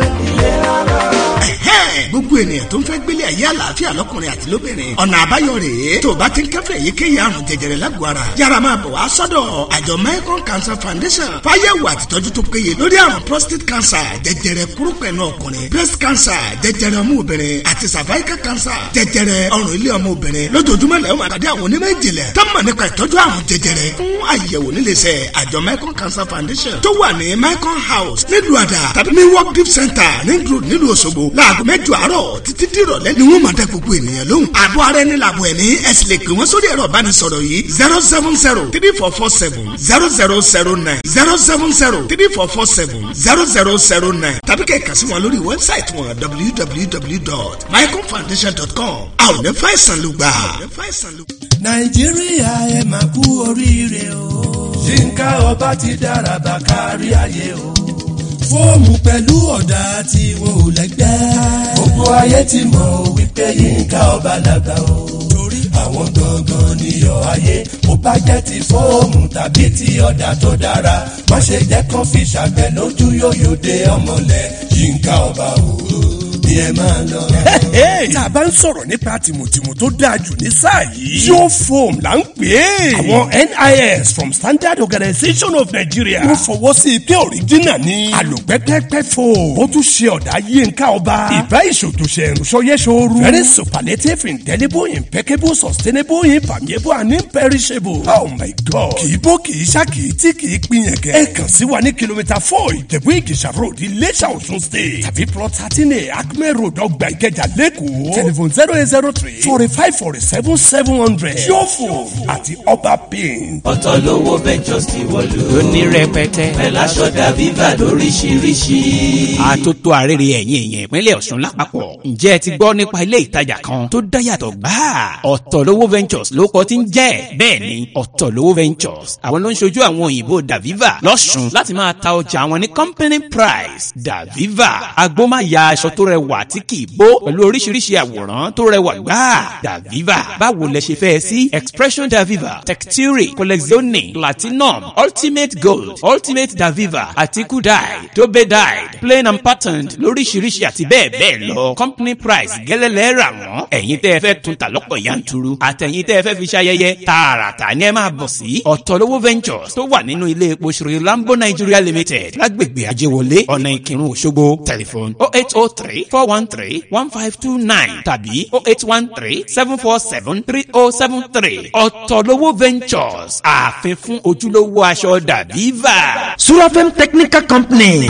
Speaker 10: gbogbo ènìyàn tó ń fẹ́ gbélé ayé àlàáfíà lọ́kùnrin àti lóbìnrin ọ̀nà àbáyọ rèé tó o bá ti ń kẹ́fẹ́ èyíkéyìí àrùn jẹjẹrẹ lágọ̀ọ́ ara yára máa bọ̀ wá sọ́dọ̀ àjọ mecon cancer foundation fáyẹ̀wò àtìtọ́jú tó péye lórí àrùn prostate cancer jẹjẹrẹ kúrúpẹ̀nù ọkùnrin breast cancer jẹjẹrẹ ọmọ obìnrin àti cervical cancer jẹjẹrẹ ọrùn ilé ọmọ obìnrin lójoojúmọ́ lẹ́yìn máa pàdé àwọn onímọ̀ ìjìnlẹ̀ tó mọ̀ nípa ìtọ́jú àrùn jẹjẹrẹ fún àyẹ̀wò níléeṣẹ́ àjọ mecon cancer foundation tó wà ní mecon house nílùú àdà tàbí ní work deep center nílùú nílùú òṣogbo láago mẹ́jọ àárọ̀ títí dìrọ̀lẹ́ ni wọ́n máa dá gbogbo ènìyàn lóhùn. àbọ̀ ara ẹni làbọ̀ ẹni ẹ sì lè pè wọ́n sórí ẹ̀rọ ìbánisọ̀rọ̀ yìí zero seven zero three four four seven zero zero zero nine zero seven zero three four four seven zero zero zero nine tàbí kẹ́ ẹ̀ kà sí wọn lórí wẹ́bsáìtì wọn www.mycomfoundation.com a ò ní fàìsàn ló gbà.
Speaker 13: nàìjíríà ẹ máa kú oríire o. yínká ọba ti dára bá kárí ayé o. fóòmù pẹ̀lú ọ̀dà tí wọn ò lẹ́gbẹ́. gbogbo ayé ti mọ̀ wípé yínká ọba làgbà o. torí àwọn gangan níyọ̀ ayé mo bá jẹ́ ti fóòmù tàbí ti ọ̀dà tó dára. má ṣe jẹ́ kán fi ṣàgbẹ̀ lójú yóyò dé ọmọlẹ̀ yínká ọba o ni ẹ máa lọ. tá a bá ń sọ̀rọ̀ nípa tìmùtìmù tó dáa jù ní sáà yìí. yóò foam là ń pè é. àwọn NIS from Standard Organization of Nigeria. wọ́n fọwọ́ sí i pé òrìjínà ni. àlòpẹ́pẹ́pẹ́ foam. ó tún ṣe ọ̀dà yínká ọba. ìbá ìṣòtòṣe ìrùsọyẹ́sọ̀rù. very superlative indelible impeccable sustainable impermeable and imperishable. oh my god. kì í bó kì í ṣá kì í tí kì í pinyẹ̀kẹ́. ẹ kàn sí wa ní kìlómítà four ìjẹ̀bú ìjẹ̀ṣà road iléṣà ọ̀ṣun state tàbí plot thirteen a acme road ọgbà ìkẹjà lẹ́kọ̀ọ́ telephone zero eight zero three forty five forty seven seven hundred yóò àti ọba paint.
Speaker 2: ọ̀tọ̀ lówó ventures ti wọ̀lú.
Speaker 1: ó ní rẹpẹtẹ.
Speaker 2: pẹ̀lú aṣọ dàbíbà lóríṣiríṣi.
Speaker 1: àtótó àrèrè ẹ̀yìn èèyàn ìpínlẹ̀ ọ̀ṣun lápapọ̀ ǹjẹ́ ẹ ti gbọ́ nípa ilé ìtajà kan tó dáyàtọ̀ gbáà ọ̀tọ̀ lówó ventures ló kọ́ ti ń jẹ́ bẹ́ẹ̀ ni ọ̀tọ̀ lówó ventures àwọn ló ń ṣojú àwọn òyìnbó daviva lọ́ṣun láti máa ta ọjà àwọn ní company price daviva agbómáya aṣọ tó rẹwà tí kì í bó pẹ̀lú oríṣiríṣi àwòrán tó rẹwà gbáà daviva báwo lẹ ṣe fẹ́ sí expression daviva texture collezione platinum ultimate gold ultimate daviva àti kudai dobe dyed plain and patterned lóríṣiríṣi àti bẹ́ẹ̀ bẹ́ẹ̀ lọ company price gẹ́lẹ́lẹ́ rà wọ́n ẹ̀yin tẹ́ ẹ fẹ́ tún ta lọ́pọ̀ yanturu àtẹ̀yin tẹ́ ẹ fẹ́ fi ṣayẹyẹ tààràtà ni ẹ máa bọ̀ sí ọ̀tọ̀lówó ventures tó wà nínú ilé epo ṣòro lambo nigeria limited lágbègbè ajéwọlé ọ̀nà ìkírun òṣogbo telephone oh eight oh three four one three one five two nine tàbí oh eight one three seven four seven three oh seven three ọ̀tọ̀lówó ventures ààfin fún ojúlówó aṣọ dàbíva.
Speaker 14: surafem technical company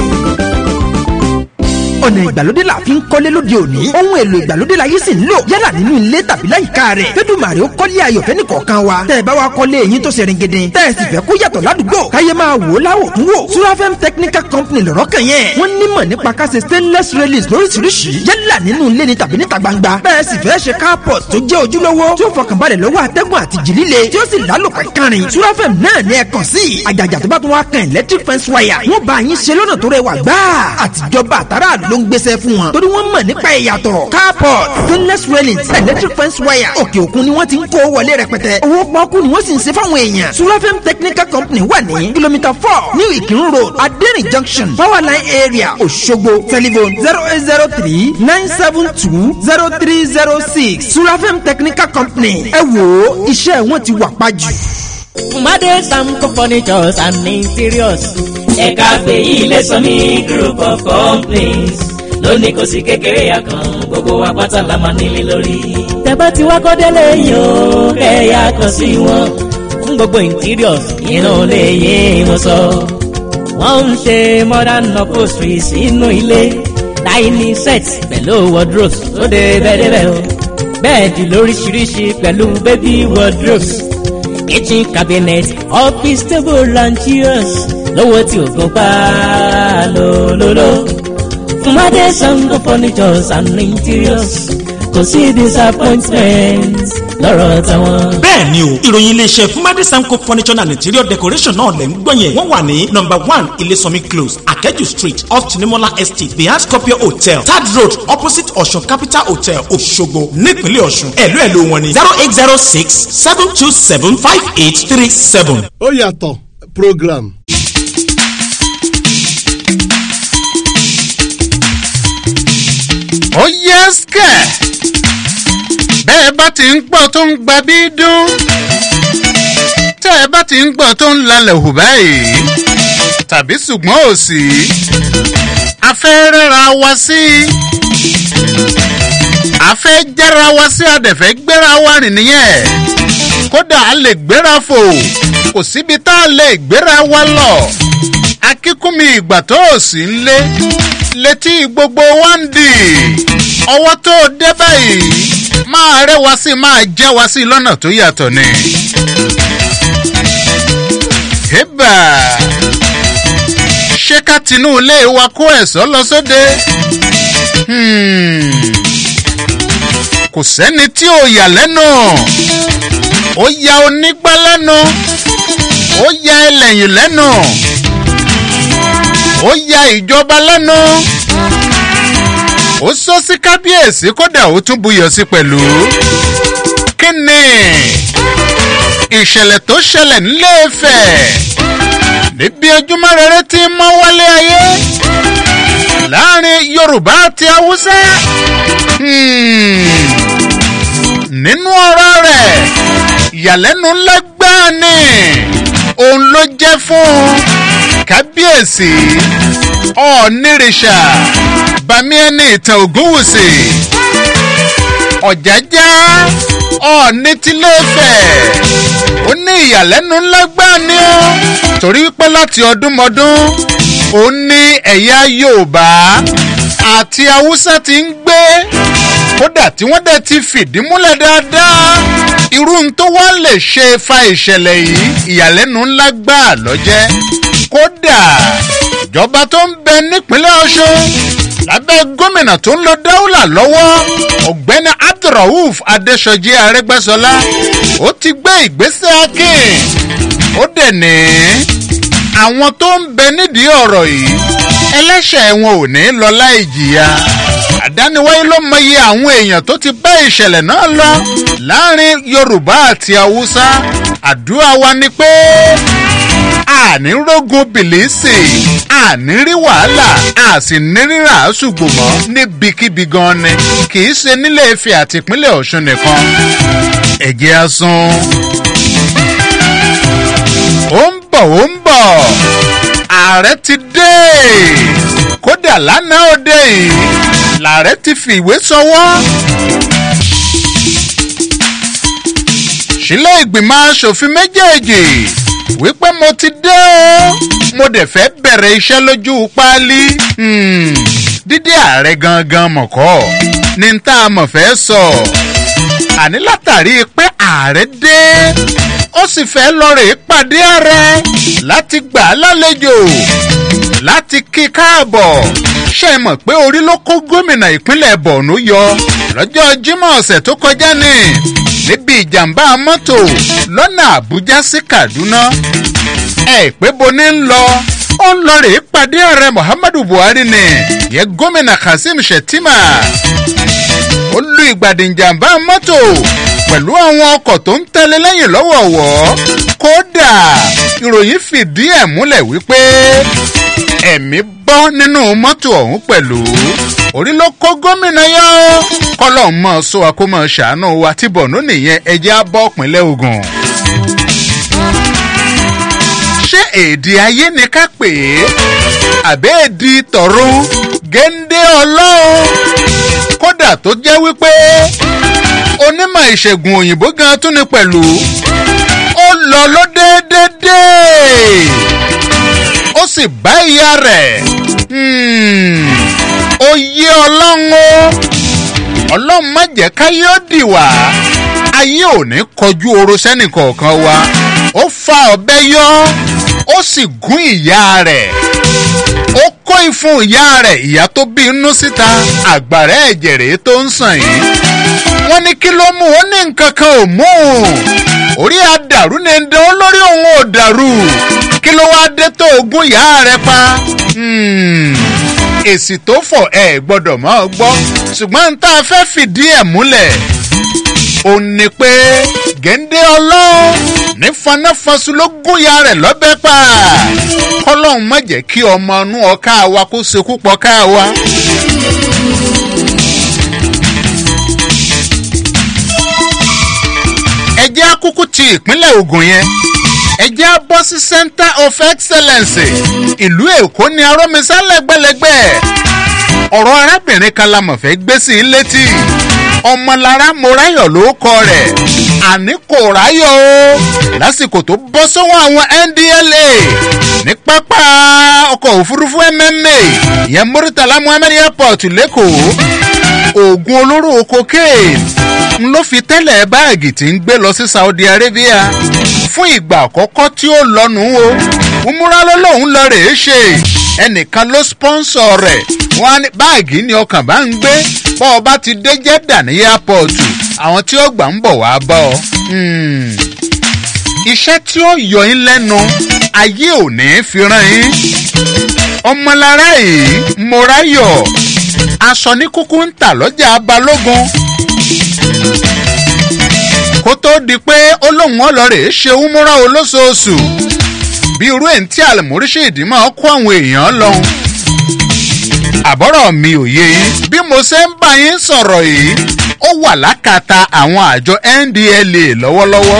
Speaker 14: ọ̀nà ìgbàlódé la fi ń kọ́lé lóde òní ohun èlò ìgbàlódé la yìí sì ń lò yálà nínú ilé tàbí láyìíká rẹ̀ fẹ́dùmàrè ó kọ́lé ayọ̀fẹ́ nìkọ̀ọ̀kan wa tẹ́ ẹ bá wa kọ́lé eyín tó ṣe ringede tẹ́ ẹ sì fẹ́ kó yàtọ̀ ládùúgbò káyé máa wò ó láwò tún wò surafem technical company lọ́rọ́ kan yẹn wọ́n nímọ̀ nípa ká ṣe stainless railings lóríṣiríṣi yálà nínú ilé ni tàbí níta gbangba bẹ́ẹ̀ sì fẹ́ ṣe carport tó jẹ́ ojúlówó tí ó fọkànbalẹ̀ lọ́wọ́ atẹ́gùn àti jì líle tí ó sì lálòpẹ́ kárin surafem náà ní ẹ kàn sí àjàjà tó bá tún wá kan electric fence wire wọ́n bá yín ṣe lọ́nà tó rẹwà gbáà àtijọba àtàrà ló ń gbéṣẹ́ fún wọn torí wọ́n mọ̀ nípa ìyàtọ̀ carport stainless railings electric fence wire òkè òkun ni wọ́n ti ń kó wọlé rẹpẹtẹ owó pọ́ọ́kú ni wọ́n sì ń ṣe fáwọn èèyàn surafem technical company wà ní kìlómítà four new ìkírun road adẹ́rìn junction powerline area òṣogbo telephone zero eight zero three nine seven two zero three zero six surafem technical company ẹ wò ó iṣẹ́ wọn ti wà pàjù.
Speaker 15: Made Samco Furnitures and Interiors.
Speaker 2: ẹ̀ka fèyí lè sọ ní group of complaints lónìí kò sí kékeré àkàn gbogbo wa pátá la máa nílé lórí.
Speaker 15: Tẹ̀bá ti wá kọ́délé yìí ó kẹ́yà kan sí wọn. Fún gbogbo interiors inú lè yé wọn sọ. Wọ́n ń ṣe modern upholstery sínú ilé. Dining sets pẹ̀lú wardrobes tó dé bẹ́ẹ̀dẹ́bẹ́ o. Bẹ́ẹ̀dì lóríṣiríṣi pẹ̀lú baby wardrobes. Kitchen cabinet, office table and chairs. Lówó tí o gan pa lólóló. Fúnmadé Sango furnitures and interiors kò sí disappointment lọ́rọ̀ tàwọn.
Speaker 16: bẹ́ẹ̀ ni o ìròyìn iléeṣẹ́ fúnmadé samco furniture and interior decoration náà lẹ́ ń gbọ́ yẹn wọ́n wà ní number one ilésànmí close akẹ́jù street off tinimola estate behind scorpio hotel third road opposite ọ̀ṣun capital hotel òṣogbo nípínlẹ̀ ọ̀ṣun ẹ̀lú ẹ̀lú wọn ni zero eight zero six seven two seven five eight three seven.
Speaker 6: ó yàtọ̀ program.
Speaker 3: ó yẹ skẹ̀ bẹ́ẹ̀ bá ti ń gbọ́ tó ń gba bí dún tẹ́ ẹ bá ti ń gbọ́ tó ń lalẹ̀ hù báyìí tàbí ṣùgbọ́n ò sí a fẹ́ rẹ́ra wa sí a fẹ́ jára wa sí adẹ̀fẹ́ gbéra wa rìn nìyẹn kódà a lè gbéra fò kò síbi tá a lè gbéra wa lọ akíkúnmi ìgbà tó ò sí ń lé létí gbogbo wa ń dì ọwọ́ tó dé báyìí máa rẹ́ wa sí máa já wa sí lọ́nà tó yàtọ̀ ni. hébà ṣé ká tinú ilé wa kó ẹ̀sọ́ lọ sóde? kò sẹ́ni tí ò yà lẹ́nu ó ya onígbá lẹ́nu ó ya ẹlẹ́yìn lẹ́nu ó ya ìjọba lẹ́nu ó sọ sí kábíyèsí kódà ó tún buyọ̀ sí pẹ̀lú. kí ni ìṣẹ̀lẹ̀ tó ṣẹlẹ̀ nílé Ifẹ̀ níbi ojúmọ́ rere tí ń mọ́ wálé ayé láàrin yorùbá àti haúsá Hmm. nínú ọ̀rọ̀ rẹ̀ ìyàlẹ́nu ńlá gbáà ni òun ló jẹ́ fún kábíyèsí ọ̀ọ́nìrìṣà bàmí ẹni ìtàn ògúnwùsì ọ̀jájá ọ̀ọ́ni tìlẹ́fẹ̀ ó ní ìyàlẹ́nu ńlá gbáà ni ó torí wípé láti ọdúnmọdún ó ní ẹ̀yà yorùbá àti haúsá ti ń gbé kódà tí wọ́n dẹ̀ ti fìdí múlẹ̀ dáadáa irú n tó wá lè ṣe fa ìṣẹ̀lẹ̀ yìí ìyàlẹ́nu ńlá gbáà lọ́jẹ́ kódà ìjọba tó ń bẹ nípínlẹ̀ ọ̀ṣun lábẹ́ gómìnà tó ń lo dáúlà lọ́wọ́ ọ̀gbẹ́ni abdulrauf adéṣọjí arẹgbẹ́sọlá ó ti gbé ìgbésẹ̀ akin ó dẹ̀ ní àwọn tó ń bẹ nídìí ọ̀rọ̀ yìí ẹlẹ́ṣẹ̀ wọn ò ní lọ láì jìyà àdániwáyé ló mọyì àwọn èèyàn tó ti bá ìṣẹ̀lẹ̀ náà lọ láàrin yorùbá àti haúsá àdúrà wa ni pé àní rógun bìlísì àní rí wàhálà a sì ní rírà ṣùgbọ́n mọ́ níbikíbi gan ni kì í ṣe nílé ife àti ìpínlẹ̀ ọ̀ṣun nìkan ẹ̀jẹ̀ asun ó ń bọ̀ ó ń bọ̀ ààrẹ ti dé kódà lánàá òde yìí làárẹ̀ ti fi ìwé sọwọ́. sílẹ̀ ìgbìmọ̀ asòfin méjèèjì wípé mo ti dé o mo dẹ̀ fẹ́ bẹ̀rẹ̀ iṣẹ́ lójú páálí dídí ààrẹ gangan mọ̀kọ́ ní tá a mọ̀ fẹ́ sọ àní látàrí pé ààrẹ dé ó sì fẹ́ lọ rè é pàdé ààrẹ láti gbà á lálejò láti kí káàbọ̀ ṣe é mọ̀ pé orí ló kó gómìnà ìpínlẹ̀ borno yọ lọ́jọ́ jímọ̀ ọ̀sẹ̀ tó kọjá ní níbi ìjàmbá mọ́tò lọ́nà àbújá sí kaduna ẹ pé bo ní ń lọ ó ń lọ rèé pàdé ààrẹ muhammadu buhari ni yẹ gómìnà kazeem shettima ó lu ìgbàdì ìjàmbá mọ́tò pẹ̀lú àwọn ọkọ̀ tó ń tẹ́lẹ̀ lẹ́yìn lọ́wọ̀ọ̀wọ́ kódà ìròyìn fìdí ẹ̀ múlẹ̀ wípé ẹ̀mí bọ́ nínú mọ́tò ọ̀hún pẹ̀lú orí ló kó gómìnà yọ kọ́lọ́ mọ́ sọ wa kó mọ́ ṣàánú wa tí bọ̀nú nìyẹn ẹjẹ́ á bọ́ pínlẹ̀ ogun. ṣé èdè ayé ni ká pè é àbẹ́ èdè tọ̀run géńdé ọlọ́run kódà tó jẹ́ wípé onímọ̀ ìṣègùn òyìnbó gan tún ni pẹ̀lú ó lọ ló déédéé ó sì bá ìyá rẹ̀ ó yé ọlọ́run o ọlọ́run má jẹ́ káyé ó dì wá ayé ò ní kọjú oró sẹ́nì kọ̀ọ̀kan wa ó fa ọ̀bẹ yọ ó sì gún ìyá rẹ̀ ó kó ìfun ìyá rẹ̀ ìyá tó bí inú síta àgbàrá ẹ̀jẹ̀ rèé tó ń sàn yìí wọ́n ní kí ló mú ó ní nǹkan kan ò mú orí àdàrú ni ń dán lórí òun ò dàrú kí ló wá dé tó ogún ìyá rẹ pa èsì tó fọ̀ ẹ gbọ́dọ̀ mọ́ ọ gbọ́ ṣùgbọ́n tá a fẹ́ fìdí ẹ̀ múlẹ̀ ó ní pé géńdé ọlọ́run ní fanáfasu ló gún ìyá rẹ̀ lọ́bẹ̀ pa kọ́lọ́hún má jẹ́ kí ọmọ inú ọ̀ká wa kó sekú pọ̀ ká wa. ẹjẹ́ akúkú ti ìpínlẹ̀ ogun yẹn ẹjẹ́ á bọ́ sí center of excellence ìlú èkó ní arọ́mísá lẹ́gbẹ̀lẹ́gbẹ̀ ọ̀rọ̀ arábìnrin kan la mọ̀ fẹ́ gbé sí i létí ọmọlára moráyọ̀ ló kọ rẹ̀ àní kò ráyọ̀ o lásìkò tó bọ́ sọ́wọ́ àwọn ndla ní pápá ọkọ̀ òfurufú mma ìyẹn muritala muhammed airport lẹ́kọ̀ọ́ oògùn olóró cocaine n ló fi tẹ́lẹ̀ báàgì tí ń gbé lọ sí saudi arabia fún ìgbà àkọ́kọ́ tí ó lọ́nu o umura ló lóun lọ rèé ṣe ẹnìkan ló sponsor rẹ̀ wọ́n á ní báàgì ni ọkàn bá ń gbé bọ́ ọ bá ti dé jẹ́dà ní airport àwọn tí ó gbà ń bọ̀ wá bá ọ. iṣẹ́ tí ó yọ yín lẹ́nu ayé ò ní fi ràn yín ọmọlára yìí moráyọ̀ aṣọ ní kúkú ń tà lọ́jà balógun kó tó di pé ó lóun ọlọ́rẹ̀ ṣe úmúra olóṣooṣù bí irú ẹ̀ ń tí àlùmọ́ríṣẹ́ ìdí máa kó àwọn èèyàn lọ́hùn àbọ̀rọ̀ mi ò yé yín bí mo ṣe ń bá yín sọ̀rọ̀ yìí ó wà lákàtà àwọn àjọ ndla lọ́wọ́lọ́wọ́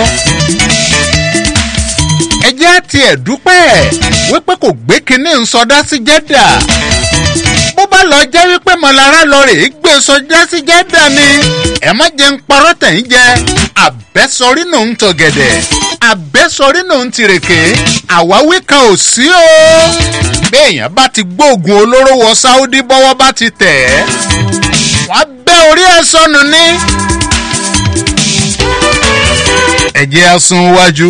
Speaker 3: ẹ jẹ́ tiẹ̀ dúpẹ́ wípé kò gbé kinní ń sọdá sí jẹ́dà bó bá lọ jẹ́ wípé mọ̀lára lọ rè é gbé sọdá sí jẹ́dà ni ẹ má jẹ́ ń parọ́ tẹ̀yìn jẹ́ àbẹ́sọrí nù ń tọ̀gẹ̀dẹ̀ àbẹ́sọrí nù ń tìrèké àwáwí kan ò sí o béèyàn bá ti gbóògùn olóró wọ sáúdí bọ́wọ́ bá ti tẹ̀ ẹ́ wọ́n bẹ́ orí ẹ̀ sọnù ní. ẹ̀jẹ̀ asun wájú.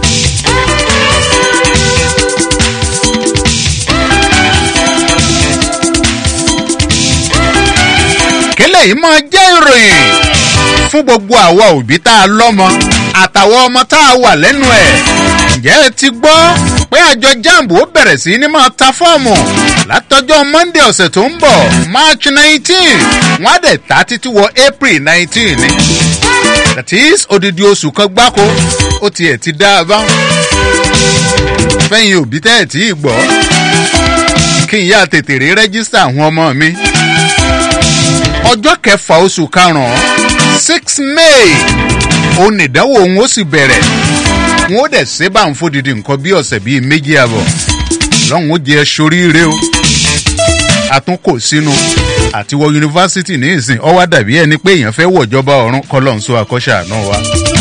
Speaker 3: kílẹ̀ yìí máa jẹ́ ìròyìn fún gbogbo àwa òbí tá a lọ́mọ àtàwọn ọmọ tá a wà lẹ́nu ẹ̀. ǹjẹ́ ẹ ti gbọ́ pé àjọ jamb ó bẹ̀rẹ̀ sí ní máa ta fọ́ọ̀mù látọjọ́ monday ọ̀sẹ̀ tó ń bọ̀ march nineteen wọ́n á dẹ̀ ta títí wọ april nineteen ni. that is odidi oṣù kan gbáko ó tiẹ̀ ti dá a bá. fẹ́yìn òbí tẹ́ ẹ̀ tí ì gbọ́ kí n yá tètè rí rẹ́gísítà àwọn ọmọ mi ọjọ́ kẹfà oṣù karùn-ún six may òun nìdánwò òun ó sì bẹ̀rẹ̀ wọn ó dẹ̀ ṣe bá ń fòdìdì nǹkan bí ọ̀sẹ̀ bíi méjì àbọ̀ lọ́hùn ó jẹ́ soríire o àtúnkò sínú àti wọ yunifásitì ní ìsìn ọwọ́ dàbí ẹni pé èèyàn fẹ́ wọ̀jọba ọ̀run kọ́lọ́ǹsó àkọ́ṣe àná wa.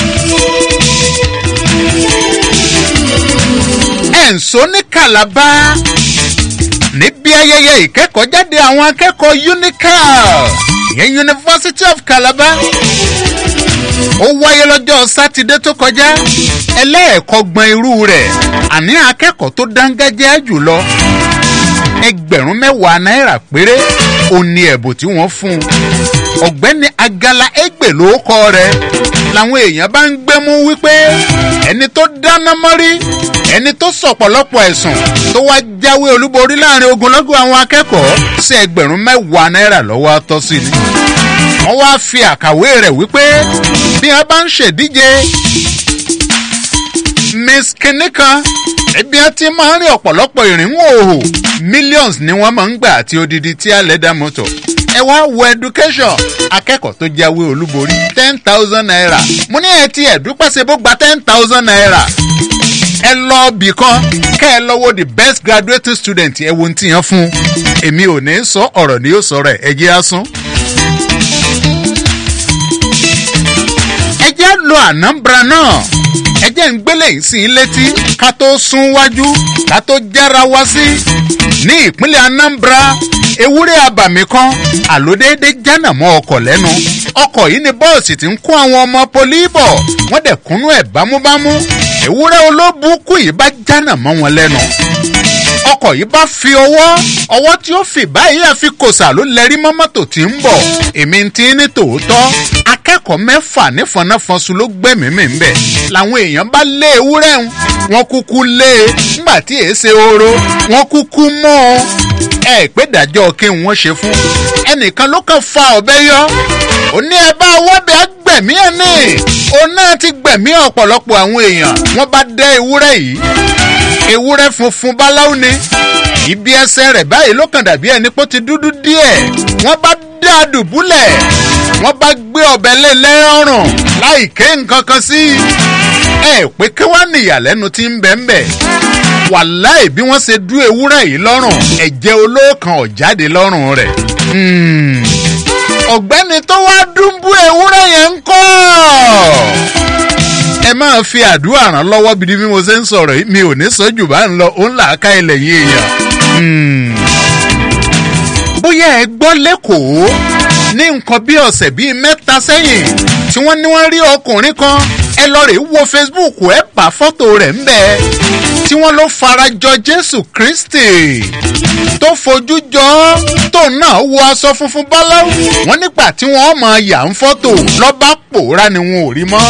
Speaker 3: ẹ̀ǹso ní kàlábá níbi ayẹyẹ ìkẹ́kọ̀ọ́jáde àwọn akẹ́kọ̀ọ́ unical ìyẹn university of calabar ó wáyé lọ́jọ́ sátidé tó kọjá ẹlẹ́ẹ̀kọ́gbọ̀n irú rẹ̀ àní akẹ́kọ̀ọ́ tó dángájá jùlọ ẹgbẹ̀rún mẹ́wàá náírà péré ó ní ẹ̀bùn tí wọ́n fún un ọ̀gbẹ́ni agala ẹgbẹ̀ ló kọ́ rẹ̀ làwọn èèyàn bá ń gbẹ́mú wípé ẹni tó dáná mọ́rí ẹni tó sọ̀pọ̀lọpọ̀ ẹ̀sùn tó wá jáwé olúborí láàrin ogunlọ́gọ̀ àwọn akẹ́kọ̀ọ́ sí ẹgbẹ̀rún mẹ́wàá náírà lọ́wọ́ atọ́ sí ni wọ́n wá fi àkàwé rẹ̀ wípé bí wọ́n bá ń ṣèdíje miss kìnìkan ẹbí ẹ ti máa ń rí ọ̀pọ̀lọpọ̀ ìrìnwó òhò millions ni wọ́n máa ń gbà àti odidi tí a lẹ́dà mọ́tò ẹ wá wo education akẹ́kọ̀ọ́ tó jáwé olúborí ten thousand naira mo ní ẹ ti ẹ̀dúpẹ́ ṣe bó gba ten thousand naira ẹ lọ bì kan kẹ́ ẹ lọ́wọ́ the best graduate student ẹ wo ohun tí yẹn fún èmi ò ní sọ ọ̀rọ̀ ni yóò sọ̀rọ̀ ẹ̀ ẹ jẹ́ àsún. ẹ jẹ́ lo anambra náà ẹ jẹ́ ń gbélé yìí sí i létí ká tó sún wájú ká tó jára wá sí ní ìpínlẹ̀ anambra ewúrẹ́ abàmì kan àlódéédé jánà mọ́ ọkọ̀ lẹ́nu ọkọ̀ yìí ni bọ́ọ̀sì ti ń kó àwọn ọmọ poli bọ̀ wọ́n dẹ̀ kúnú ẹ̀ bámúbámú ewúrẹ́ olóbùkù yìí bá jánà mọ́ wọn lẹ́nu ọkọ̀ yìí bá fi ọwọ́ ọwọ́ tí ó fi báyìí àfi kòsà ló lẹ́rí mọ́ mọ́tò tí ń bọ̀ èmi ti ní tòótọ́ akẹ́kọ̀ọ́ mẹ́fà nífọ̀nàfọ̀nsù ló gbẹ̀mí mi ń bẹ̀ làwọn èèyàn bá lé ewúrẹ́ ń wọn kúkú lé e ńgbà tí èé ṣe oró wọn kúkú mọ́ ọ ẹ pé dájọ́ kí wọ́n ṣe fún ẹnìkan ló kàn fa ọ̀bẹ yọ ó ní ẹ bá wọ́bẹ̀ gbẹ̀mí ẹ̀ ní òun náà ti gbẹ̀mí ọ̀pọ̀lọpọ̀ àwọn èèyàn wọ́n bá dẹ́ ewúrẹ́ yìí ewúrẹ́ funfun báláwo ni ibi ẹsẹ̀ rẹ̀ báyìí ló kàn dàbí ẹni pé ó ti dúdú díẹ̀ wọ́n bá dá a dùbúlẹ̀ wọ́n bá gbé ọbẹ̀ lé lẹ́rọ̀rùn láì ké nǹkan kan sí i ẹ pé kí wọ́n ní ìyàlẹ́nu tí ń bẹ̀ ń bẹ̀ wàláì bí wọ́n ṣe dú ewúrẹ́ yìí lọ́rùn ẹ̀jẹ̀ olóòkan ọ̀jáde lọ́rùn rẹ̀ ọ̀gbẹ́ni tó wá dúnbú ewúrẹ́ yẹn ń kọ́ ẹ máa fi àdúrà ràn lọ́wọ́ bí bí mo ṣe ń sọ̀rọ̀ yìí mi ò ní sọ jù bá ń lọ òun là á ká ilẹ̀ yìí èèyàn. bóyá ẹ gbọ́ lẹ́kọ̀ọ́ ní nǹkan bí ọ̀sẹ̀ bíi mẹ́ta sẹ́yìn tí wọ́n ní wọ́n rí ọkùnrin kan ẹ lọ rè wo facebook ẹ bá fọ́tò rẹ̀ ń bẹ tí wọ́n ló farajọ jésù kristi tó fojú jọ tó náà wọ aṣọ funfun báláwú wọn nígbà tí wọ́n mọ yà ń fọ́tò lọ́ba pòórá ni wọn ò rí mọ́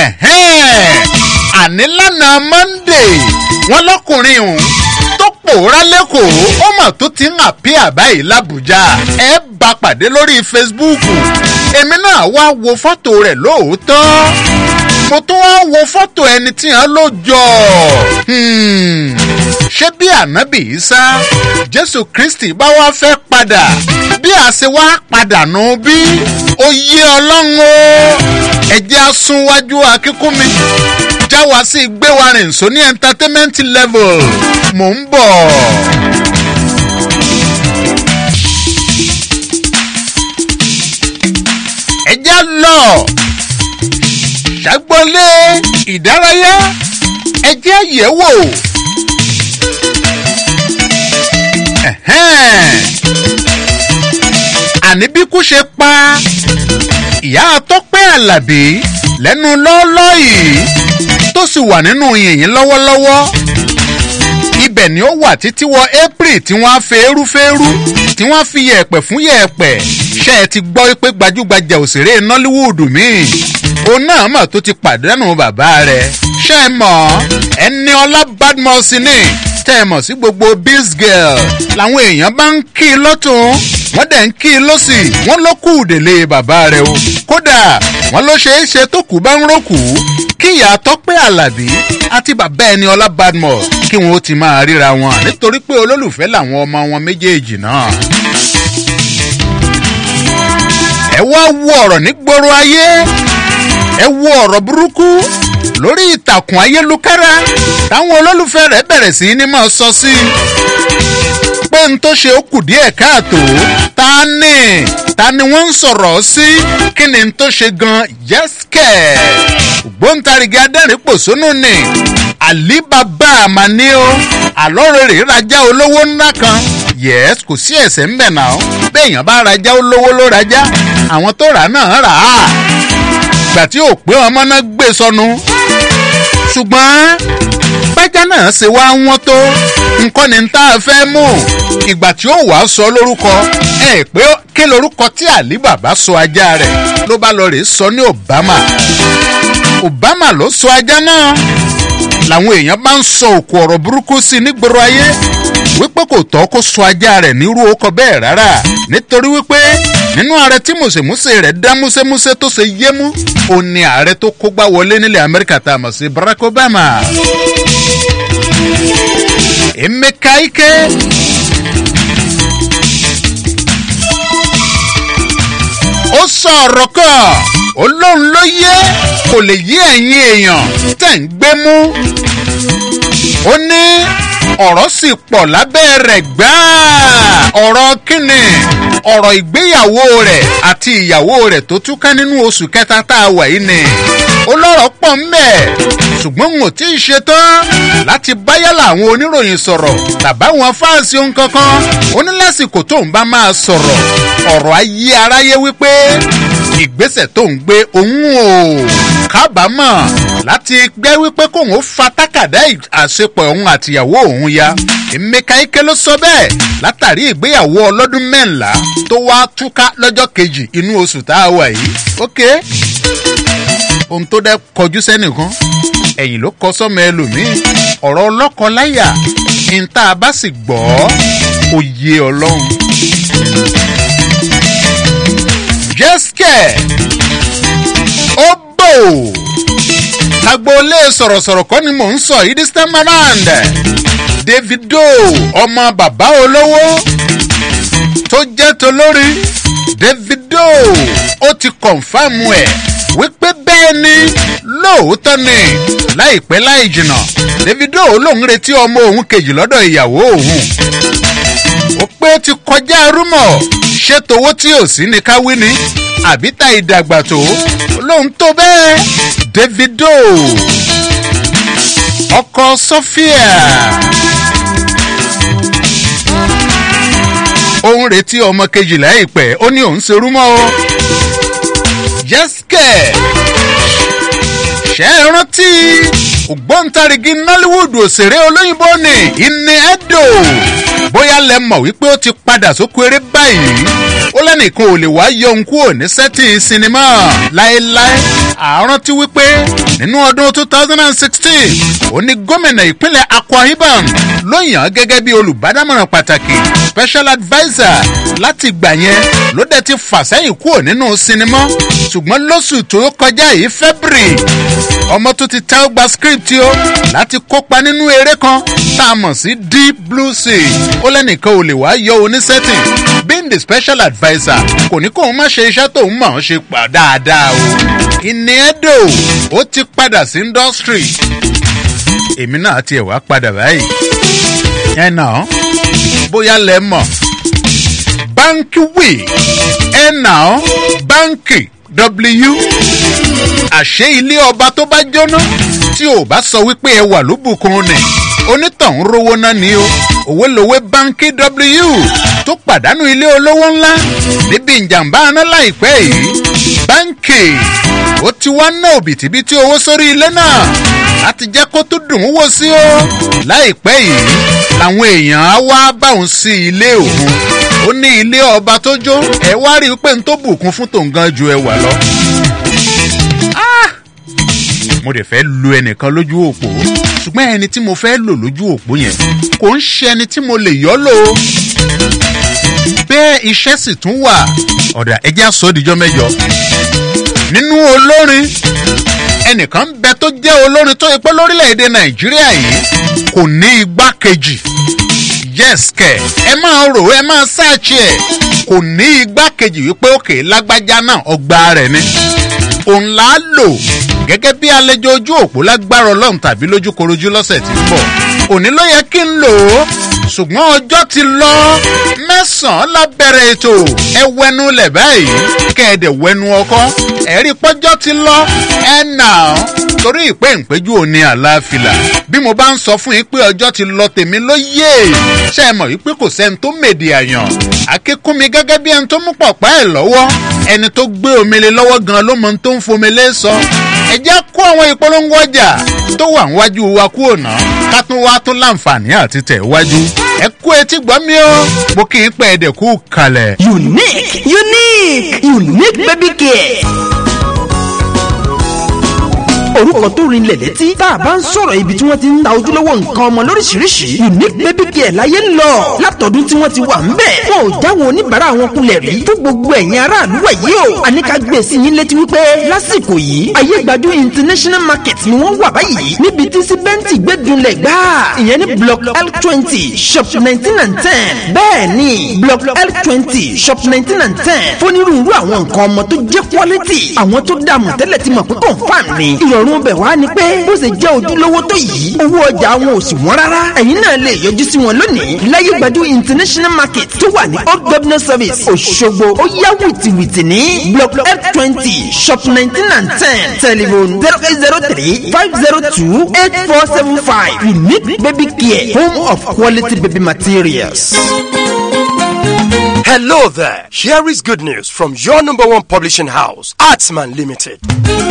Speaker 3: àní lánàá monday wọn lọkùnrin ọ̀hún tó pòórá lẹ́kọ̀ọ́ ó mà tó ti ń àpí àbáyé làbújá ẹ bá pàdé lórí facebook èmi náà wá wo fọ́tò rẹ̀ lóòótọ́ mo tún wá wo fọ́tò ẹni tí hàn ló jọ ṣé bí ànábì Ìsá jésù kristi bá wá fẹ́ padà bí a ṣe wá padà nù bí ó yé ọlọ́run o ẹ̀jẹ̀ asúnwájú akíkúnmi já wa sí gbé wa rìn só ní entertainment level mò ń bọ̀. ẹ̀jẹ̀ lọ ṣàgbọ́lé ìdárayá ẹ̀jẹ̀ yẹ̀wò. àní bí kú ṣe pa ìyá tọ́pẹ́ àlàbí lẹ́nu lọ́ọ́lọ́ yìí tó sì wà nínú yìnyín lọ́wọ́lọ́wọ́ ibẹ̀ ni ó wà títí wọ april tí wọ́n á fẹ́ẹ́rú fẹ́ẹ́rú tí wọ́n á fi yẹ̀pẹ̀ fún yẹ̀pẹ̀ ṣe é ti gbọ́ pé gbajúgbajà òṣèré nollywood míì òun náà mọ̀ tó ti pàdánù bàbá rẹ̀ ṣe é mọ̀ ẹni ọlá badmus ni tẹ́ ẹ mọ̀ sí gbogbo biz girl làwọn èèyàn bá ń kí i lọ́tún wọ́n dẹ̀ ń kí i lọ́sì wọ́n ló kù délé bàbá rẹ̀ o kódà wọ́n ló ṣeé ṣe tó kù bá ń rókù kí ìyá tọ́pẹ́ àlàbí àti bàbá ẹni ọlá badmus kí wọn ó ti máa ríra wọn nítorí pé olólùfẹ́ làwọn ọmọ wọn méjèèjì náà. ẹ wá wo ọ̀rọ̀ nígboro ayé ẹ wo ọ̀rọ̀ burúkú lórí ìtàkùn ayélujára táwọn olólùfẹ́ rẹ̀ bẹ̀rẹ̀ sí ní máa sọ sí i pé n tó ṣe ó kù díẹ̀ káàtó ta ni ta ni wọ́n ń sọ̀rọ̀ sí kí ni n tó ṣe gan yẹ́sìkẹ̀ ògbóǹtarìgì adẹ́rìn-pòṣónú ni àlíbàbà àmàní o àlọ́rẹ̀rẹ̀ rajá olówó ńlá kan yẹ́s kò sí ẹ̀sẹ̀ ń bẹ̀ náà béèyàn bá rajá olówó ló rajá àwọn tó rà náà rà á ìgbà tí ò pé ọmọ náà gbé sọnù ṣùgbọ́n bájá náà ṣe wá wọ́n tó nǹkan ní tá a fẹ́ mú ìgbà tí ó wàá sọ lórúkọ ẹ pé kí lorúkọ tí àlí bàbá sọ ajá rẹ̀ ló bá lọ rèé sọ ní obama obama ló sọ ajá náà làwọn èèyàn bá ń sọ òkú ọ̀rọ̀ burúkú sí i nígboro ayé wípé kò tọ́ kó sọ ajá rẹ̀ nírú ọkọ bẹ́ẹ̀ rárá nítorí wípé nínú ààrẹ tí mùsèmùsè rẹ̀ dá músẹ́músẹ́ tó ṣe yémú ó ní ààrẹ tó kógbá wọlé nílẹ̀ amẹ́ríkà tá a mọ̀ sí barack obama. emeka ike ó sọ ọ̀rọ̀ kan olóhùn ló yé kò lè yí ẹ̀yin èèyàn tẹ̀ ń gbé mú ó ní ọ̀rọ̀ sì pọ̀ lábẹ́ rẹ̀ gbáà ọ̀rọ̀ kíni ọ̀rọ̀ ìgbéyàwó rẹ̀ àti ìyàwó rẹ̀ tó túká nínú oṣù kẹta tá a wà yìí ni ó lọ́rọ̀ pọ̀ ń bẹ̀ ṣùgbọ́n n ò tí ì ṣetán láti báyàlà àwọn oníròyìn sọ̀rọ̀ tàbáwọn fáǹsì ohun kankan ó ní lásìkò tó ń bá máa sọ̀rọ̀ ọ̀rọ̀ ayé aráyé wípé ìgbésẹ̀ tó ń gbé òun ò kábàámọ̀ láti gbẹ́ wípé kóun ó fa tákàdá àṣepọ̀ òun àtìyàwó òun ya emeka ike ló sọ bẹ́ẹ̀ látàrí ìgbéyàwó ọlọ́dún mẹ́ńlá tó wá túká lọ́jọ́ kejì inú oṣù tá a wà yìí ok ohun tó dẹ́ kọjú sẹ́nìkan ẹ̀yìn ló kọ sọ́mọ ẹlòmíì ọ̀rọ̀ ọlọ́kọ láyà ní tá a bá sì gbọ́ òye ọlọ́run jẹ́sìkẹ̀ ó bò agboolé sọ̀rọ̀sọ̀rọ̀ kọ́ ni mò ń sọ yìí this time around davido ọmọ bàbá olówó tó jẹ́ tolórí davido ó ti kọ̀nfàmù ẹ̀ wípé bẹ́ẹ̀ ni lóòótọ́ ni láìpẹ́ láì jìnnà davido lòún retí ọmọ òun kejì lọ́dọ̀ ìyàwó òun ó pé ó ti kọjá rúmọ̀ ṣé towó tí ò sí ni ká wí ni àbí ta ìdàgbà tó lóun tó bẹ́ẹ̀ davido ọkọ sophia òun retí ọmọ kejìlá ìpẹ́ ó ní òun ṣerú mọ́ o jẹ́sìkẹ̀ ṣe é rántí ògbóǹtarìgì nollywood òṣèré olóyìnbó ni ìní edo bóyá lẹ mọ̀ wípé ó ti padà sóko eré báyìí ó lẹ́nìkan ò lè wá yọ ohun kúrò ní sẹ́tì sinimá láéláé àrántí wípé nínú ọdún two thousand and sixteen ó ní gómìnà ìpínlẹ̀ akwa ibom ló yàn án gẹ́gẹ́ bí olùbádámọ̀ràn pàtàkì special adviser láti gbà yẹn ló dẹ̀ ti fà sẹ́yìn kúrò nínú sinimá ṣùgbọ́n lóṣù tó kọjá yìí february ọmọ tó ti tẹ́ ó gba script o láti kópa nínú eré kan tá a mọ̀ sí deep blue sea ó lẹ́nìkan ò lè wá yọ oníṣẹ́tìn being the special adviser kò ní kóun má ṣe iṣẹ́ tóun mọ̀ ọ́n ṣe pa dáadáa o ìní ẹ̀dọ̀ ó ti padà sí industry èmi náà tiẹ̀ wá padà báyìí ẹ̀ náà bóyá lẹ mọ̀ báńkì wì ẹ̀ náà báńkì w àṣé ilé ọba tó bá jóná tí ò bá sọ wípé ẹ wà lóbùkún ni onítọ̀hún rówó náà ni o òwe lòwe báńkì w tó pàdánù ilé olówó ńlá níbi ìjàmbá aná láìpẹ́ yìí báńkì ó ti wá ná òbítíbitì owó sórí ilé náà láti jẹ́ kó tó dùn ún wò sí o láìpẹ́ yìí làwọn èèyàn á wá báwọn sí ilé òun ó ní ilé ọba tó jó ẹ wá rí i pé n tó bùkún fún tòun gan ju ẹwà lọ. mo dẹ̀ fẹ́ lu ẹnìkan lójú òpó ṣùgbọ́n ẹni tí mo fẹ́ lò lójú òpó yẹn kò ń ṣe ẹni tí mo lè yọ́ lò ó. bẹ́ẹ̀ iṣẹ́ sì tún wà ọ̀dà ẹjẹ́ àsọdìjọ́ mẹ́jọ. nínú olórin ẹnìkan bẹ tó jẹ́ olórin tó yẹ pé lórílẹ̀‐èdè nàìjíríà yìí kò ní igbákejì yes kẹ ẹ máa rò ẹ máa ṣáàṣì ẹ kò ní igbákejì wípé òkè lágbájá náà ọgbà rẹ ni òun là á lò gẹ́gẹ́ bí àlejò ojú òpó lágbára ọlọ́run tàbí lójúkorojú lọ́sẹ̀ tí ń bọ̀ òní ló yẹ kí n lò ó ṣùgbọ́n ọjọ́ ti lọ mẹ́sàn-án lábẹ́rẹ̀ ètò ẹ wẹnu lẹ̀ báyìí kẹ́ẹ̀dẹ̀ wẹnu ọkọ́ ẹ̀rí pọ́jọ́ ti lọ ẹ̀ nà án torí ìpè ìpéjú òní àlàáfíà bí mo bá ń sọ fún yín pé ọjọ́ ti lọ tèmi ló yé ṣe é mọ̀ wípé kò sẹ́ni tó mèdè àyàn akíkún mi gẹ́gẹ́ bí ẹni tó mú pọ̀pá ẹ̀ lọ́wọ́ ẹni tó gbé omele lọ́wọ́ gan ló mọ ohun tó ń fomele sọ ẹ jẹ́ kó àwọn ìpolongo ọjà tó wà níwájú wa kú òná ká tún wá tún láǹfààní àti tẹ̀ wájú ẹ kú etí gbọ́ mi o mo kì í pẹ́ ẹ̀dẹ̀ kú kalẹ̀.
Speaker 14: unique unique unique baby care orúkọ tó rinlẹ̀ létí tá a bá ń sọ̀rọ̀ ibi tí wọ́n ti ń ta ojúlówó nǹkan ọmọ lóríṣiríṣi unique baby care láyé ń lọ látọ̀dún tí wọ́n ti wà ń bẹ̀ wọn ò jáwọn oníbàárà wọn kulẹ̀ rí fún gbogbo ẹ̀yin aráàlú wẹ̀ yìí o àníkà gbé sí yín létí wípé lásìkò yìí ayé gbajú international market ni wọ́n wà báyìí níbi tí síbẹ́ǹtì gbẹ́dúnlẹ̀ gbá ìyẹn ní block l twenty shop nineteen and ten bẹ́ẹ̀ ni block l twenty shop nineteen and ten fónírúurú àwọn nǹkan ọmọ tó jẹ́ quality àwọn tó dààmú tẹ́lẹ̀ ti mọ̀ pé confam ni ìrọ̀rùn bẹ̀ wá ni pé bó ṣe jẹ́ ojúlówó tó yìí owó ọjà wọn ò sì wọ́n rárá ẹ̀yin náà lè yọjú sí wọn lónìí láyé gbajú international market tó wà ní old governor service òṣogbo ó yá wìtìwìtì ní block f twenty shop nineteen and ten telephone zero eight zero three five zero two eight four seven five unique baby care home of quality baby materials.
Speaker 17: Hello there. Here is good news from your number one publishing house, Artsman Limited.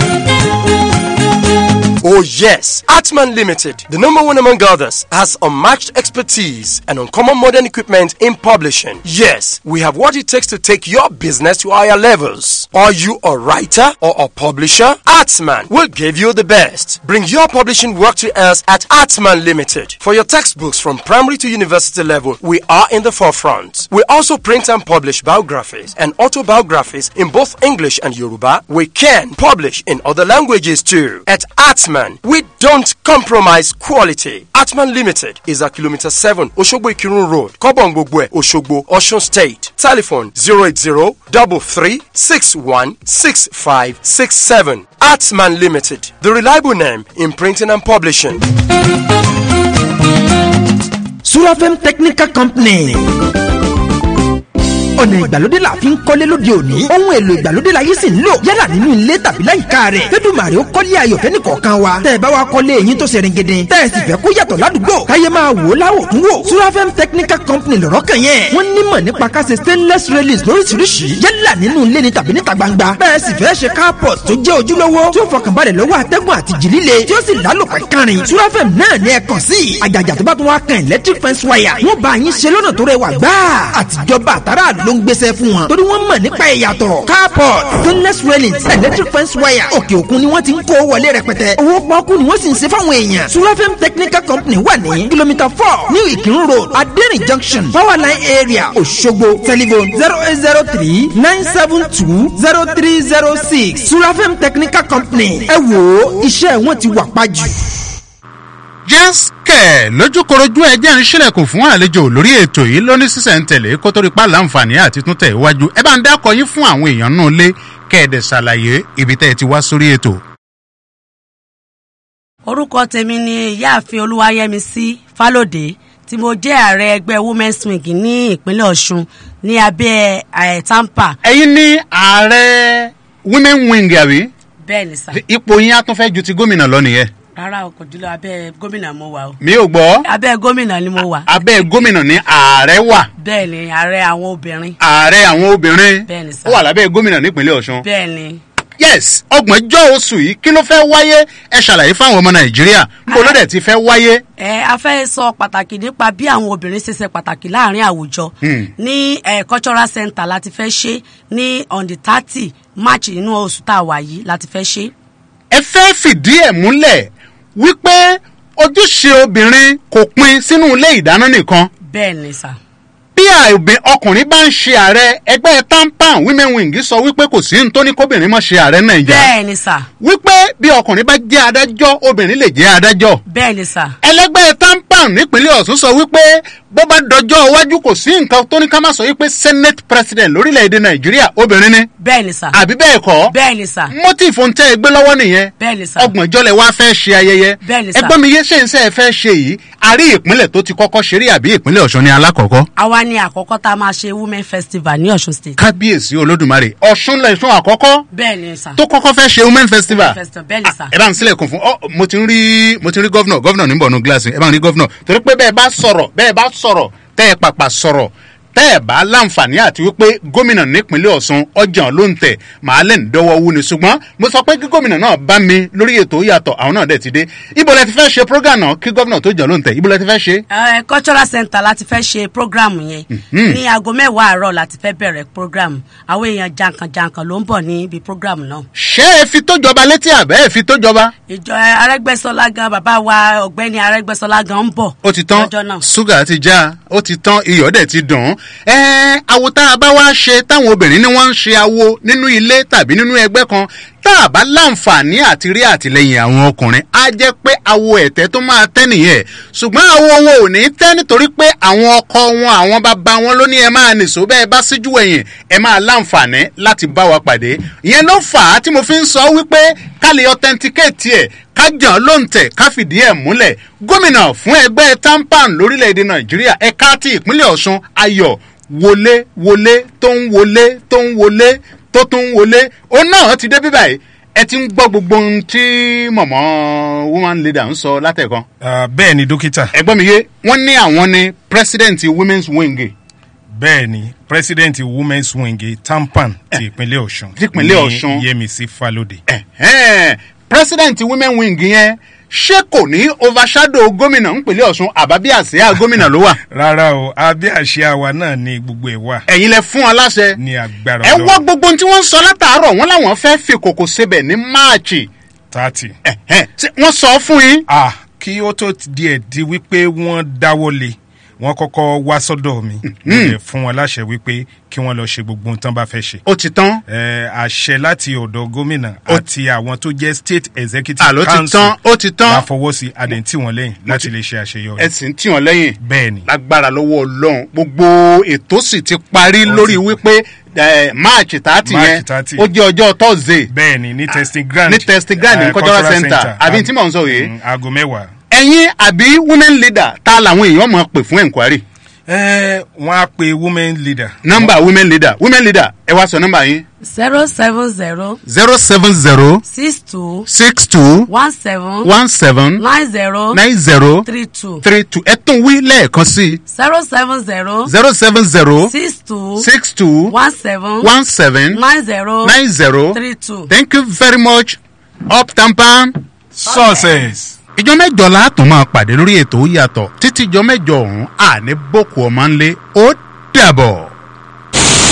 Speaker 17: Oh yes, Artman Limited, the number one among others, has unmatched expertise and uncommon modern equipment in publishing. Yes, we have what it takes to take your business to higher levels. Are you a writer or a publisher? Artsman will give you the best. Bring your publishing work to us at Artman Limited. For your textbooks from primary to university level, we are in the forefront. We also print and publish biographies and autobiographies in both English and Yoruba. We can publish in other languages too. At Artman, we don't compromise quality. Atman Limited is at kilometer 7 Oshogbo Ikirun Road, Kobongbogwe, Oshogbo, Osun State. Telephone 080 33616567. Atman Limited, the reliable name in printing and publishing.
Speaker 14: surafem technical company. ọ̀nà ìgbàlódé la fi ń kọ́lé lóde òní ohun èlò ìgbàlódé la yìí sì ń lò yálà nínú ilé tàbí láyìíká rẹ̀ fẹ́dùmàrè ó kọ́lé ayọ̀fẹ́ ní kọ̀ọ̀kan wa tẹ́ ẹ bá wa kọ́lé eyín tó ṣe ringindin tẹ́ ẹ sì fẹ́ kó yàtọ̀ ládùúgbò káyé máa wò ó láwò tún wò surafem technical company lọ́rọ́ kan yẹn wọ́n nímọ̀ nípa ká ṣe stainless railings lóríṣiríṣi yálà nínú ilé ni tàbí níta gbangba bẹ́ẹ̀ sì fẹ́ ṣe carport tó jẹ́ ojúlówó tí ó fọkànbalẹ̀ lọ́wọ́ atẹ́gùn àti jìlíle tí ó sì lálòpẹ́ kárin surafem náà ní ẹ kàn sí àjàjà tó bá tún wá kan electric fence wire wọ́n bá yín ṣe lọ́nà tó rẹwà gbáà àtijọba àtàrà ló ń gbéṣẹ́ fún wọn torí wọ́n mọ̀ nípa ìyàtọ̀ carport stainless railings electric fence wire òkè òkun ni wọ́n ti ń kó wọlé rẹpẹtẹ owó pọ́ọ́kú ni wọ́n sì ń ṣe fáwọn èèyàn sulafem technical company wà ní kìlómítà four ní ìkírun road adẹ́rìn junction powerline area òṣogbo telephone zero eight zero three nine seven two zero three zero six sulafem technical company ẹ wò ó iṣẹ́ wọn ti wà pájù.
Speaker 3: jẹ́sìkẹ̀ lójúkorojú ẹjẹ́ ń ṣílẹ̀kùn fún àlejò lórí ètò yìí lóní sísẹ̀ntẹ̀lé kó tó rí pa láǹfààní àti tún tẹ̀ iwájú ẹ bá ń dákọ̀ yín fún àwọn èèyàn náà lé kẹ́ẹ̀dẹ̀ ṣàlàyé ibi tẹ́ ẹ ti wá sórí ètò.
Speaker 18: orúkọ tèmi ni ìyáàfin olúwayẹmísí fálòdé tí mo jẹ́ ààrẹ ẹgbẹ́ women's wing ní ìpínlẹ̀ ọ̀ṣun ní abẹ́ ẹ̀ tampa.
Speaker 3: ẹ̀yin ní ààrẹ women wing àbí
Speaker 18: bẹ́ẹ̀ ni sà.
Speaker 3: ipò yín á tún fẹ́ ju ti gómìnà lọ nìyẹn.
Speaker 18: rárá o kò jùlọ abẹ́ gómìnà mo wà o.
Speaker 3: mi ò gbọ́.
Speaker 18: abẹ́ gómìnà ni mo wà.
Speaker 3: abẹ́ gómìnà ní ààrẹ wà.
Speaker 18: bẹ́ẹ̀ ni ààrẹ àwọn obìnrin.
Speaker 3: ààrẹ àwọn obìnrin.
Speaker 18: bẹ́ẹ̀ ni sà.
Speaker 3: ó wà lábẹ́ gómìnà nípínlẹ̀ ọ̀ṣun.
Speaker 18: bẹ́ẹ̀ ni.
Speaker 3: yes ọgbọ̀njọ́ oṣù yìí kí ló fẹ́ wáyé ẹ ṣàlàyé fáwọn ọmọ nàìjíríà níbo ló dẹ̀ ti fẹ́ wáyé.
Speaker 18: ẹ a fẹ́ sọ pàtàkì nípa bí àwọn obìnrin ṣe ṣe pàtàkì láàrin àwùjọ ní ẹ cultural center láti fẹ́ ṣe ní on the thirty march inú oṣù tá a wà yìí láti fẹ́ ṣe.
Speaker 3: ẹ fẹ́ fìdí ẹ̀ múlẹ̀ wípé ojúṣe obìnrin kò pin sínú ilé ìdáná nìkan
Speaker 18: bẹ́ẹ̀ ni sà.
Speaker 3: bí àìbìn ọkùnrin bá ń ṣe ààrẹ ẹgbẹ́ tampan women wing sọ wípé kò sí ní tó ní kóbìnrin mọ̀ ṣe ààrẹ nàìjíríà
Speaker 18: bẹ́ẹ̀ ni sà.
Speaker 3: wípé bí ọkùnrin bá jẹ́ adájọ́ obìnrin lè jẹ́ adájọ́
Speaker 18: bẹ́ẹ̀ ni sà.
Speaker 3: ẹlẹgbẹ́ tampan nípínlẹ̀ ọ̀sùn sọ wípé bó bá dọjọ́ iwájú kò sí nǹkan tó ní ká má sọ wípé senate president lórílẹ̀‐èdè nàìjíríà obìnrin ni
Speaker 18: bẹ́ẹ̀ ni sà.
Speaker 3: àbí bẹ́ẹ̀ kọ́
Speaker 18: bẹ́ẹ̀ ni sà.
Speaker 3: motif ń tẹ́ ẹ gbé lọ́wọ́ nìyẹn
Speaker 18: bẹ́ẹ̀ ni sà.
Speaker 3: ọgbọ̀njọ́ lẹ wá fẹ́ ṣe ayẹyẹ
Speaker 18: bẹ́ẹ̀ ni sà.
Speaker 3: ẹgbọ́n mi yé ṣe ń sẹ́ ẹ fẹ́ ṣe yìí àrí ìpínlẹ̀ tó ti kọ́kọ́ ṣeré àbí ìpínlẹ̀ ọ̀ṣun ni alákọ̀ọ́kọ́.
Speaker 18: àwa ni àkọ́kọ́ tá a máa ṣe women festival ní ọ̀ṣun state.
Speaker 3: kábíyèsí olódùmarè ọ̀ṣun lẹ̀ṣun àkọ́kọ́
Speaker 18: bẹ́ẹ̀ ni sà.
Speaker 3: tó kọ́kọ́ fẹ́ ṣe women festival
Speaker 18: festival bẹ́ẹ̀ ni sà.
Speaker 3: ẹ bá ń sílẹ̀kùn fún ọ mo ti ń rí mo ti ń rí gọ́vnọ̀ gọ́vnọ̀ níbọ̀ nù gíláàsì ẹ bá ń rí gọ́vnọ̀ torí pé bẹ́ẹ̀ bá sọ̀rọ̀ bẹ́ẹ̀ bá sọ̀rọ̀ tẹ́ ẹ pàpà sọ̀rọ̀ tẹ́ ẹ bá láǹfààní àti wípé gómìnà nípínlẹ̀ ọ̀sùn ọjà ló ń tẹ̀ màá lẹ̀ ń dọ́wọ́ wú ni ṣùgbọ́n mo sọ pé kí gómìnà náà bá mi lórí ètò yàtọ̀ àwọn náà dẹ̀ ti dé ibo lẹ ti fẹ́ ṣe program náà kí gómìnà tó jà ló ń tẹ̀ ibo lẹ ti fẹ́ ṣe.
Speaker 18: ẹ cultural center láti fẹ́ ṣe program yẹn ní aago mẹ́wàá àárọ̀ láti fẹ́ bẹ̀rẹ̀ program àwọn èèyàn jankan-jankan ló ń bọ̀ ní ibi program náà.
Speaker 3: ṣé ẹ fi tó jọba létí àbẹ́ ẹ fi tó jọba.
Speaker 18: ìjọ arẹgbẹsọlá gan bàbá wa ọgbẹni arẹgbẹsọlá gan ń bọ̀.
Speaker 3: ó ti tán
Speaker 18: lọ́jọ́ náà.
Speaker 3: ṣúgà ti já ó ti tán iyọ̀ dẹ̀ ti dùn. ẹ awo tá a bá wá ṣe táwọn obìnrin ni wọ́n ń ṣe awo nínú ilé tàbí nínú ẹgbẹ́ kan tá a bá láǹfààní àti rí àtìlẹyìn àwọn ọkùnrin á jẹ́ pé awo ẹ̀tẹ́ tó máa tẹ́ nìyẹn ṣùgbọ́n awo wọn ò ní tẹ́ nítorí pé àwọn ọkọ wọn àwọn bàbá wọn ló ní ẹ máa nìṣó bẹ́ẹ̀ bá síjú ẹ̀yìn ẹ máa láǹfààní láti bá wa pàdé ìyẹn ló fà á tí mo fi ń sọ wípé ká lè authenticate ẹ̀ ká jàn ló ń tẹ̀ ká fìdí ẹ̀ múlẹ̀ gómìnà fún ẹgbẹ́ tampan lórílẹ̀‐èdè nàìjíríà ẹ̀ka ti ìpínlẹ̀ ọ̀ṣun ayọ̀ wọlé wọlé tó ń wọlé tó ń wọlé tó tún wọlé òun náà ti dé bíbá yìí ẹ ti ń gbọ́ gbogbo ohun tí mọ̀mọ́ woman leader ń sọ látẹ̀kan.
Speaker 19: bẹ́ẹ̀ ni dókítà.
Speaker 3: ẹgbọ́n mi yé wọ́n ní àwọn ni president women's wing.
Speaker 19: bẹ́ẹ̀ ni president women's wing tampan ti ìpínlẹ̀ ọ̀ṣun.
Speaker 3: ti ìpínlẹ̀ ọ̀ṣun
Speaker 19: ní yẹmísí falode.
Speaker 3: president women wing yẹn ṣé kò ní overshadow gómìnà ńpínlẹ̀ ọ̀ṣun àbábí àsíá gómìnà ló wà.
Speaker 19: rárá o abẹ́ àṣẹ àwa náà ni gbogbo ẹ̀ wà.
Speaker 3: ẹ̀yin lẹ fún ọ láṣẹ.
Speaker 19: ní agbára
Speaker 3: ẹ wọ́ gbogbo ohun tí wọ́n ń sọ látàárọ̀ wọ́n làwọn fẹ́ fi kòkò sebẹ̀ ní máàcì.
Speaker 19: tààtì.
Speaker 3: wọ́n sọ fún yín.
Speaker 19: ah kí ó tó díẹ̀ di wípé wọ́n dáwọ́ lé wọ́n kọ́kọ́ wá sọ́dọ̀ mi mo lè fún wọn láṣẹ wípé kí wọ́n lọ ṣe gbogbo ohun tán bá fẹ́ ṣe.
Speaker 3: ó ti tán.
Speaker 19: ẹ àṣẹ láti ọ̀dọ̀ gómìnà àti àwọn tó jẹ́ state executive
Speaker 3: àló ti
Speaker 19: council
Speaker 3: tán ó ti tán.
Speaker 19: la fọwọ́ sí adẹ̀ ń tì wọ́n lẹ́yìn láti lè ṣe àṣeyọrí.
Speaker 3: ẹ sì ń tì wọ́n lẹ́yìn.
Speaker 19: bẹ́ẹ̀ ni.
Speaker 3: lágbára lọ́wọ́ ọlọ́run gbogbo ètò sì ti parí lórí wípé march thirty yẹn ó jẹ́ ọjọ́ thursday.
Speaker 19: bẹ́ẹ̀ ni ní testing ground.
Speaker 3: ní testing ground ní cultural center àbí tí mò ń sọ yìí.
Speaker 19: aago mẹ́wàá.
Speaker 3: ẹ̀yin àbí women leader ta làwọn èèyàn mọ̀ pè fún enquiry.
Speaker 19: ẹ wọn á pe women leader.
Speaker 3: nọmba women leader women leader ẹ wá sọ nọmba yín.
Speaker 18: zero seven zero.
Speaker 3: zero seven zero.
Speaker 18: six two.
Speaker 3: six two.
Speaker 18: one seven.
Speaker 3: one seven.
Speaker 18: nine zero.
Speaker 3: nine zero.
Speaker 18: three two.
Speaker 3: three two ẹ tún wí lẹ́ẹ̀kan sí i.
Speaker 18: zero seven zero.
Speaker 3: zero seven zero.
Speaker 18: six two.
Speaker 3: six two.
Speaker 18: one seven.
Speaker 3: one seven.
Speaker 18: nine zero.
Speaker 3: nine zero.
Speaker 18: three two.
Speaker 3: thank you very much up tampan.
Speaker 19: success.
Speaker 3: ìjọ mẹjọ la tún máa pàdé lórí ètò yàtọ̀ títí ìjọ mẹjọ ọ̀hún àní boko ọmọ ńlẹ̀ ó dàbọ̀.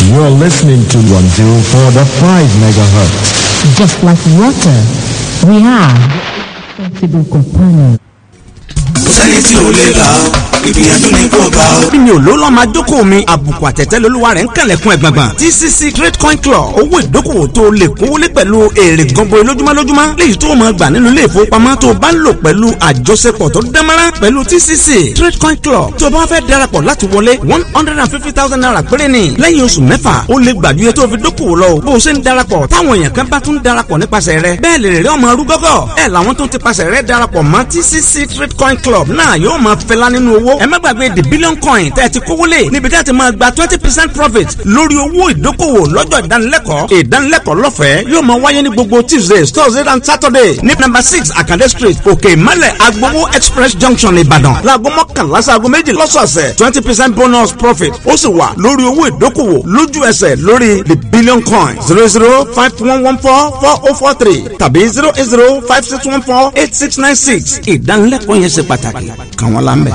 Speaker 20: You're listening to 104.5 megahertz.
Speaker 21: Just like water, we are sensible companions.
Speaker 2: sẹ́ni tí ò lè là ó ìgbìyànjú ni kò bá ó.
Speaker 16: bí mi ò ló lọ́ máa jókòó mi àbùkù àtẹ̀tẹ̀ lolúwa rẹ̀ ń kànlẹ̀kùn ẹ̀gbọ̀ngbọ̀n tcc trade coin club owó ìdókòwò tó lè kówólé pẹ̀lú èrè gọbọi lójúmọ́ lójúmọ́ léyìí tó máa gbà nínú ilé ìfowópamọ́ tó bá ń lò pẹ̀lú àjọṣepọ̀ tó dánmọ́rán pẹ̀lú tcc trade coin club tó bá fẹ́ darapọ̀ láti wọlé one hundred and fifty thousand naira péré ni lẹ́yìn oṣù mẹ́fà ó lè gbàdúyẹ tó fi dókòwò lọ bó o ṣe ń darapọ̀ táwọn èèyàn kan bá tún darapọ̀ nípasẹ̀ rẹ bẹ́ẹ̀ lè rẹ́ ọmọ arúgọ́gọ́ ẹ̀ làwọn tó ti pasẹ̀ rẹ darapọ̀ mọ́ tcc trade coin club náà yóò máa fẹlá nínú owó ẹ má gbàgbé the billion coin tẹ́ ẹ ti kówó lé níbi tẹ́ ẹ ti máa gba twenty percent profit lórí owó ìdókòwò lọ́jọ́ ìdánilẹ́kọ̀ọ́ ìdánilẹ́kọ̀ọ́ lọ́fẹ̀ẹ́ yóò máa wáyé ní gbogbo tuesdays thursdays and saturday ní number six akande street òkè ìmọ̀lẹ̀ agbowó express junction ìbàdàn láago mọ́kànlá sáago méjì lọ́sọ̀ọ̀sẹ̀ twenty percent bonus profit ó sì wà lórí owó ìdókòwò lójú ẹsẹ̀ lórí the billion coin zero zero five one one four four oh four three tàbí zero eight zero five six one four eight six nine six ìdánilẹ́kọ̀ọ́ yẹn ṣe pàtàkì kàn wọ́n lámbẹ́.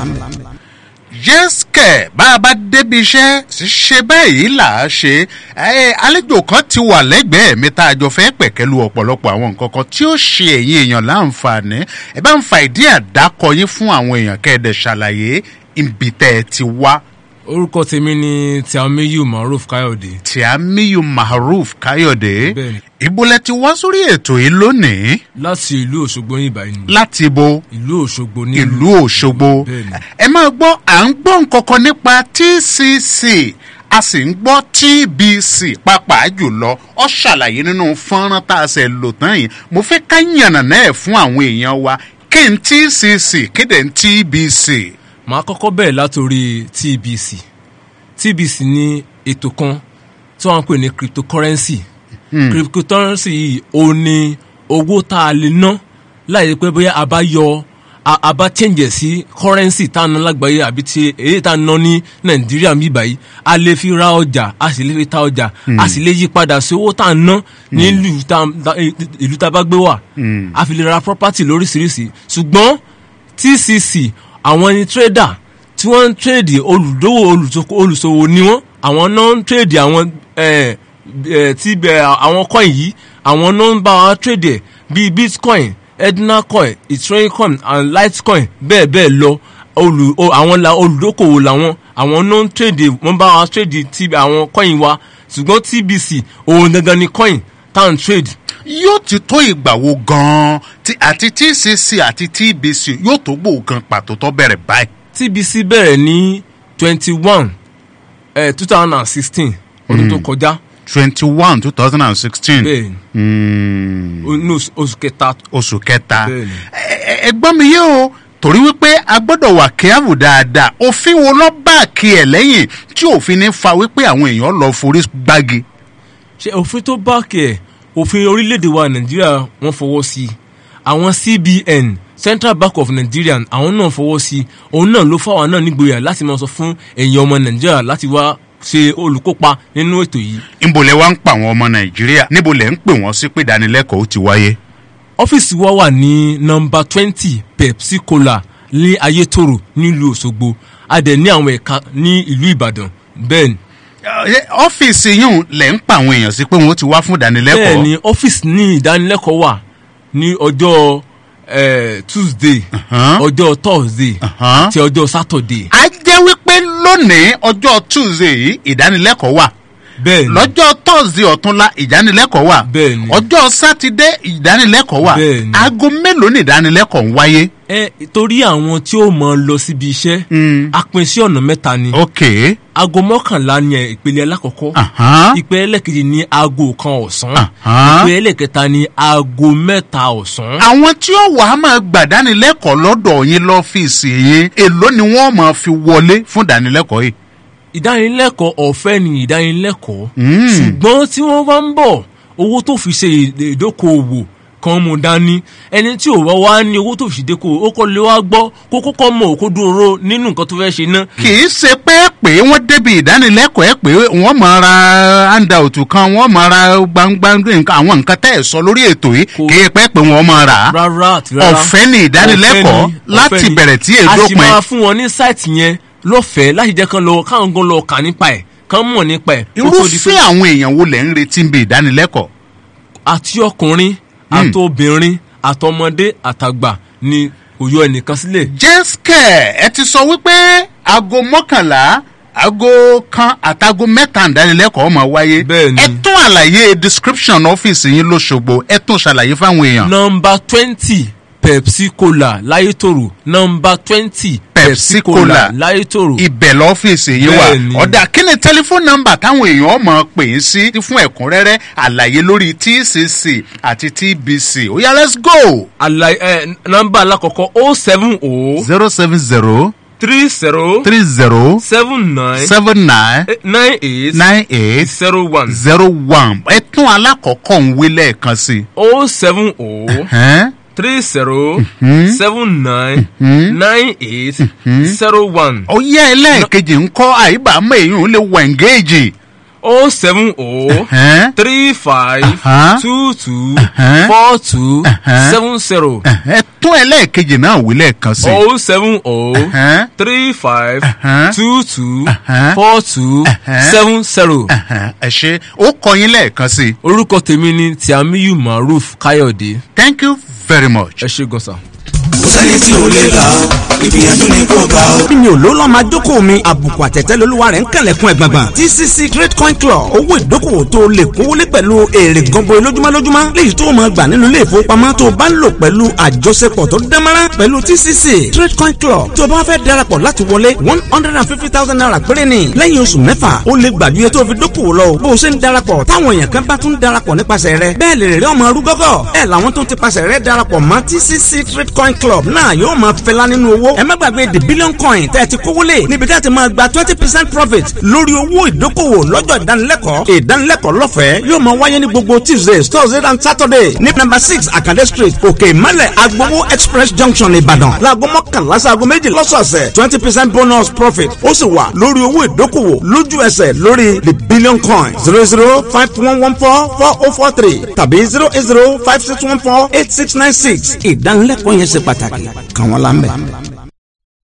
Speaker 3: yẹ́sìkẹ̀ bá a bá débi iṣẹ́ ṣe báyìí là á ṣe ẹ àlejò kan ti wà lẹ́gbẹ̀ẹ́ mi tá a jọ fẹ́ pẹ̀kẹ́lu ọ̀pọ̀lọpọ̀ àwọn nǹkan kan tí ó ṣe ẹ̀yin èèyàn láǹfààní ẹ bá ń fa ìdí àdákọ yín fún àwọn èèyàn kẹ́ẹ̀dẹ̀ ṣàlàyé ibi tẹ́ ẹ ti wá.
Speaker 22: orúkọ tèmi ni tiamiyu maruf káyọ̀dé.
Speaker 3: tiamiyu maruf káyọ̀dé
Speaker 22: bẹ́ẹ̀ni
Speaker 3: ìbúlẹ̀ ti wá sórí ètò yìí lónìí.
Speaker 22: láti ìlú òṣogbo ní ìbàyìí ni.
Speaker 3: láti bo
Speaker 22: ìlú òṣogbo ní
Speaker 3: ìlú òṣogbo
Speaker 22: bẹ́ẹ̀ni
Speaker 3: ẹ máa gbọ́ à ń gbọ́ nǹkankan nípa tcc a sì ń gbọ́ tbc pàápàá jùlọ ọ ṣàlàyé nínú fọ́nrán tá a ṣe lò tán yìí mo fẹ́ ká yànnà náà fún àwọn èèyàn wa kí n tcc kéde n tbc.
Speaker 22: màá kọ́kọ́ bẹ̀rẹ̀ látòrí tbc tbc ní ètò kan tí wọ́n ń pè ní cryptocurrency
Speaker 3: Hmm.
Speaker 22: cryptocurrency yìí ó ní owó tá a lè ná láì pé bóyá a bá yọ a a bá change sí currency tá a ná lágbàáyé àbí ti èyí tá a ná ní nàìjíríà mi báyìí a lè fi ra ọjà a sì lè fi ta ọjà
Speaker 3: Hmm.
Speaker 22: a sì lè yí padà sí owó tá a ná nílùú tá tá- ìlú tá a bá gbé wà a fi lè ra property lóríṣiríṣi ṣùgbọ́n tcc àwọn ni trader tí wọ́n ń trade olùdówó olùsoko- olùsòwò ni wọ́n àwọn náà ń trade àwọn eh, eh, tí bẹ àwọn coin yìí àwọn náà ń bá wa trade ẹ̀ bíi bitcoin edna coin ethereum coin and litecoin bẹ́ẹ̀ bẹ́ẹ̀ lọ olù o- àwọn la olùdókòwò làwọn àwọn náà ń trade wọ́n bá wa trade tí àwọn coin wa ṣùgbọ́n tbc òun gangan ni coin tá à ń trade
Speaker 3: yóò ti tó ìgbà wo gan-an tí àti tcc àti tbc yóò tó gbòògan pàtó tó bẹ̀rẹ̀ báyìí.
Speaker 22: tbc bẹ̀rẹ̀ ní twenty one two thousand and sixteen ọdún tó kọjá
Speaker 3: twenty one two thousand and sixteen.
Speaker 22: bẹ́ẹ̀ni ní oṣù- oṣù kẹta.
Speaker 3: oṣù kẹta
Speaker 22: bẹ́ẹ̀ni
Speaker 3: ẹ gbọ́ mi yé o torí wípé a gbọ́dọ̀ wà kíáàbù dáadáa òfin wo lọ bá kí ẹ lẹ́yìn tí òfin ní fa wípé àwọn èèyàn lọ forí gbági.
Speaker 22: ṣe òfin tó bá kẹ̀ òfin orílẹ̀-èdè wa nàìjíríà wọ́n fọwọ́ sí i àwọn cbn central bank of nigeria àwọn náà fọwọ́ sí i òun náà ló fáwọn náà nígboyà láti máa sọ fún ẹ̀yin ọmọ nàìjíríà láti wá ṣe olùkópa nínú ètò yìí.
Speaker 3: níbo lẹ wá ń pa àwọn ọmọ nàìjíríà níbo lẹ ń pè wọ́n sí pé ìdánilẹ́kọ̀ọ́ ó ti wáyé.
Speaker 22: ọ́fíìsì wa wà ní nọmba twenty pepsi cola ní ayétòrò nílùú òṣogbo a dẹ̀ ní àwọn ẹ̀ka ní ìlú ìbàdàn bẹ́ẹ̀ ni.
Speaker 3: Ẹ, ọ́fíìsì yìí lẹ̀ ń pa àwọn èèyàn sí pé wọ́n ti wá fún ìdánilẹ́kọ̀ọ́.
Speaker 22: bẹ́ẹ̀ ni ọ́fíìsì ní ìdánilẹ́kọ̀ọ́ wà ní ọjọ́ eh, tuesday ọjọ́ thursday àti ọjọ́ saturday.
Speaker 3: a jẹ́ wípé lónìí ọjọ́ tuesday yìí ìdánilẹ́kọ̀ọ́ wà.
Speaker 22: bẹ́ẹ̀ni
Speaker 3: lọ́jọ́ thursday ọ̀túnla ìdánilẹ́kọ̀ọ́ wà.
Speaker 22: bẹ́ẹ̀ni
Speaker 3: ọjọ́ sátidé ìdánilẹ́kọ̀ọ́ wà.
Speaker 22: Bẹ́ẹ̀ni.
Speaker 3: aago mélòó ni ìdánilẹ́kọ̀ọ́ ń wáyé.
Speaker 22: ẹ torí àwọn tí ó mọ lọ síbi iṣẹ́ a pín sí ọ̀nà mẹ́ta ni.
Speaker 3: ok.
Speaker 22: aago mọ́kànlá ni ẹ, ìpele alákọ̀ọ́kọ́. ìpele ẹlẹ́kejì ni aago kan ọ̀sán. ìpele ẹlẹ́kẹta ni aago mẹ́ta ọ̀sán.
Speaker 3: àwọn tí ó wàá máa gbàdánilẹ́kọ̀ọ́ lọ́dọ̀ yín lọ́fíìsì yín èló ni wọ́n máa fi wọlé fún ìdánilẹ́kọ̀ọ́ yìí.
Speaker 22: ìdánilẹ́kọ̀ọ́ ọ̀fẹ́ ni ìdánilẹ́kọ̀ọ́
Speaker 3: Mm.
Speaker 22: ṣùgbọ́n tí wọ́n bá ń bọ̀ owó tó fi ṣe ìd- ìdókòwò kan mú dání ẹni tí ò wá wá ní owó tó fi ṣèdókòwò ó kọ́ lé wá gbọ́ kó kókó mọ̀ òkú dúró nínú nǹkan tó fẹ́ ṣe ná.
Speaker 3: kì í ṣe pé pé wọ́n débi ìdánilẹ́kọ̀ọ́ ẹ̀ pé wọ́n máa ra handout kan wọ́n máa ra gbangba nǹkan àwọn nǹkan tẹ́ ẹ̀ sọ lórí ètò yìí kì í pẹ́ pé wọ́n máa rà á.
Speaker 22: rárá àti rárá
Speaker 3: ọ̀fẹ́ ni ìdánilẹ́kọ̀ọ́
Speaker 22: Ọ̀fẹ́ ni,
Speaker 3: láti
Speaker 22: ọ̀fẹ́ ni.
Speaker 3: bẹ̀rẹ̀ tí
Speaker 22: a sì
Speaker 3: èdópin.
Speaker 22: máa fún wọn ní sáìtì yẹn lọ́fẹ̀ẹ́ láti jẹ́ kán lọ káwọn gan lọ kà nípa ẹ̀ kán mọ̀ nípa ẹ̀. kó tó di pé-
Speaker 3: irúfẹ́ àwọn èèyàn wo lẹ̀ ń retí ń bi ìdánilẹ́kọ̀ọ́.
Speaker 22: àti ọkùnrin àti obìnrin àtọmọdé àtàgbà ni kò yọ ẹnìkan sílẹ̀.
Speaker 3: jẹ́sìkẹ̀ ẹ ti sọ wípé aago mọ́kànlá aago kan àtàgò mẹ́ta ìdánilẹ́kọ̀ọ́ máa wáyé. ẹ tún àlàyé description ọ́fíìsì yín lóṣogbo ẹ tún ṣàlàyé fáwọn èèyàn.
Speaker 22: nọmba twenty pepsi cola láyétòrò nọmba twenty
Speaker 3: pepsi cola
Speaker 22: láyétòrò.
Speaker 3: ibẹ̀ lọ́fíìsì yín wà
Speaker 22: Bẹ́ẹ̀ni.
Speaker 3: ọ̀dà kí ni tẹlifóònù nọ́mbà táwọn èèyàn mọ̀ pè é sí fún ẹ̀kúnrẹ́rẹ́ àlàyé lórí tcc àti tbc ó yá let's go.
Speaker 22: àlàyé ẹ nọmba alákọ̀ọ́kọ́ o seven o.
Speaker 3: zero seven zero
Speaker 22: three zero.
Speaker 3: three zero
Speaker 22: seven nine.
Speaker 3: seven nine
Speaker 22: eh, nine eight.
Speaker 3: nine eight
Speaker 22: zero one.
Speaker 3: zero one ẹ tún alákọ̀ọ́kọ́ ń wí lẹ́ẹ̀kan sí i.
Speaker 22: o seven o.
Speaker 3: Ẹ̀hẹ́n.
Speaker 22: three zero.
Speaker 3: Mhm.
Speaker 22: seven nine.
Speaker 3: Mhm.
Speaker 22: nine eight. zero one.
Speaker 3: ó yá ẹlẹ́ẹ̀kejì ń kọ́ àyíbámọ́ èèyàn lè wọ ẹ̀ǹgéèjì.
Speaker 22: o seven o.
Speaker 3: Ẹ̀hẹ́n.
Speaker 22: three five.
Speaker 3: Aha.
Speaker 22: two two.
Speaker 3: Ẹ̀hẹ́n.
Speaker 22: four two.
Speaker 3: Ẹ̀hẹ́n.
Speaker 22: seven zero.
Speaker 3: ẹ tún ẹlẹ́ẹ̀kejì náà wí lẹ́ẹ̀kan sí i.
Speaker 22: o seven o.
Speaker 3: Ẹ̀hẹ́n.
Speaker 22: three five.
Speaker 3: Ẹ̀hẹ́n.
Speaker 22: two two.
Speaker 3: Ẹ̀hẹ́n.
Speaker 22: four two.
Speaker 3: Ẹ̀hẹ́n.
Speaker 22: seven zero.
Speaker 3: Ẹ̀hẹ́n. ẹ ṣe ó kọ yín lẹ́ẹ̀kan sí i.
Speaker 22: orúkọ tèmi ni tiamiyu maruf káyọ̀dé.
Speaker 3: thank you very much.
Speaker 22: ẹ ṣe gọ́sà.
Speaker 2: kò sẹ́ni tí ò lè là ó ìgbìyànjú ni kò bá ó.
Speaker 16: bí mi ò ló lọ́ máa jókòó mi àbùkù àtẹ̀tẹ̀ lolúwa rẹ̀ ń kẹlẹ̀kùn ẹ̀ gbàngbàn tcc great coin club owó ìdókòwò tó o lè kówólé pẹ̀lú èrè gọbọi lójúmọ́ lójúmọ́ léyìí tó o máa gbà nínú ilé ìfowópamọ́ tó o bá ń lò pẹ̀lú àjọṣepọ̀ tó dánmọ́rán pẹ̀lú tcc great coin club tó o bá fẹ́ darapọ̀ láti wọlé one hundred and fifty thousand naira péré ni lẹ́yìn oṣù mẹ́fà o lè gbàdúyẹ tó o fi dókòwò lọ o bó o ṣe ń darapọ̀ táwọn èèyàn kan bá tún darapọ̀ nípasẹ̀ rẹ bẹ́ẹ̀ lè rẹ́ ọmọ arúgọ́gọ́ ẹ̀ làwọn tó ti pasẹ̀ rẹ darapọ̀ mọ́ tcc great coin club náà yóò máa fẹlá nínú owó ẹ má gbàgbé the billion coin tẹ́ ẹ ti kówó lé níbi tẹ́ ẹ ti máa gba twenty percent profit lórí owó ìdókòwò lọ́jọ́ ìdánilẹ́kọ̀ọ́ ìdánilẹ́kọ̀ọ́ lọ́fẹ̀ẹ́ yóò máa wáyé ní gbogbo tuesdays thursdays and saturday ní number six akande street òkè ìmọ̀lẹ̀ agbowó express junction ìbàdàn láago mọ́kànlá sáago méjì lọ́sọ̀ọ̀sẹ̀ twenty percent bonus profit ó sì wà lórí owó ìdókòwò lójú ẹsẹ̀ lórí the billion coin zero zero five one one four four oh four three tàbí zero eight zero five six one four eight six nine six ìdánilẹ́kọ̀ọ́ yẹn ṣe pàtàkì kàn wọ́n lámbẹ́.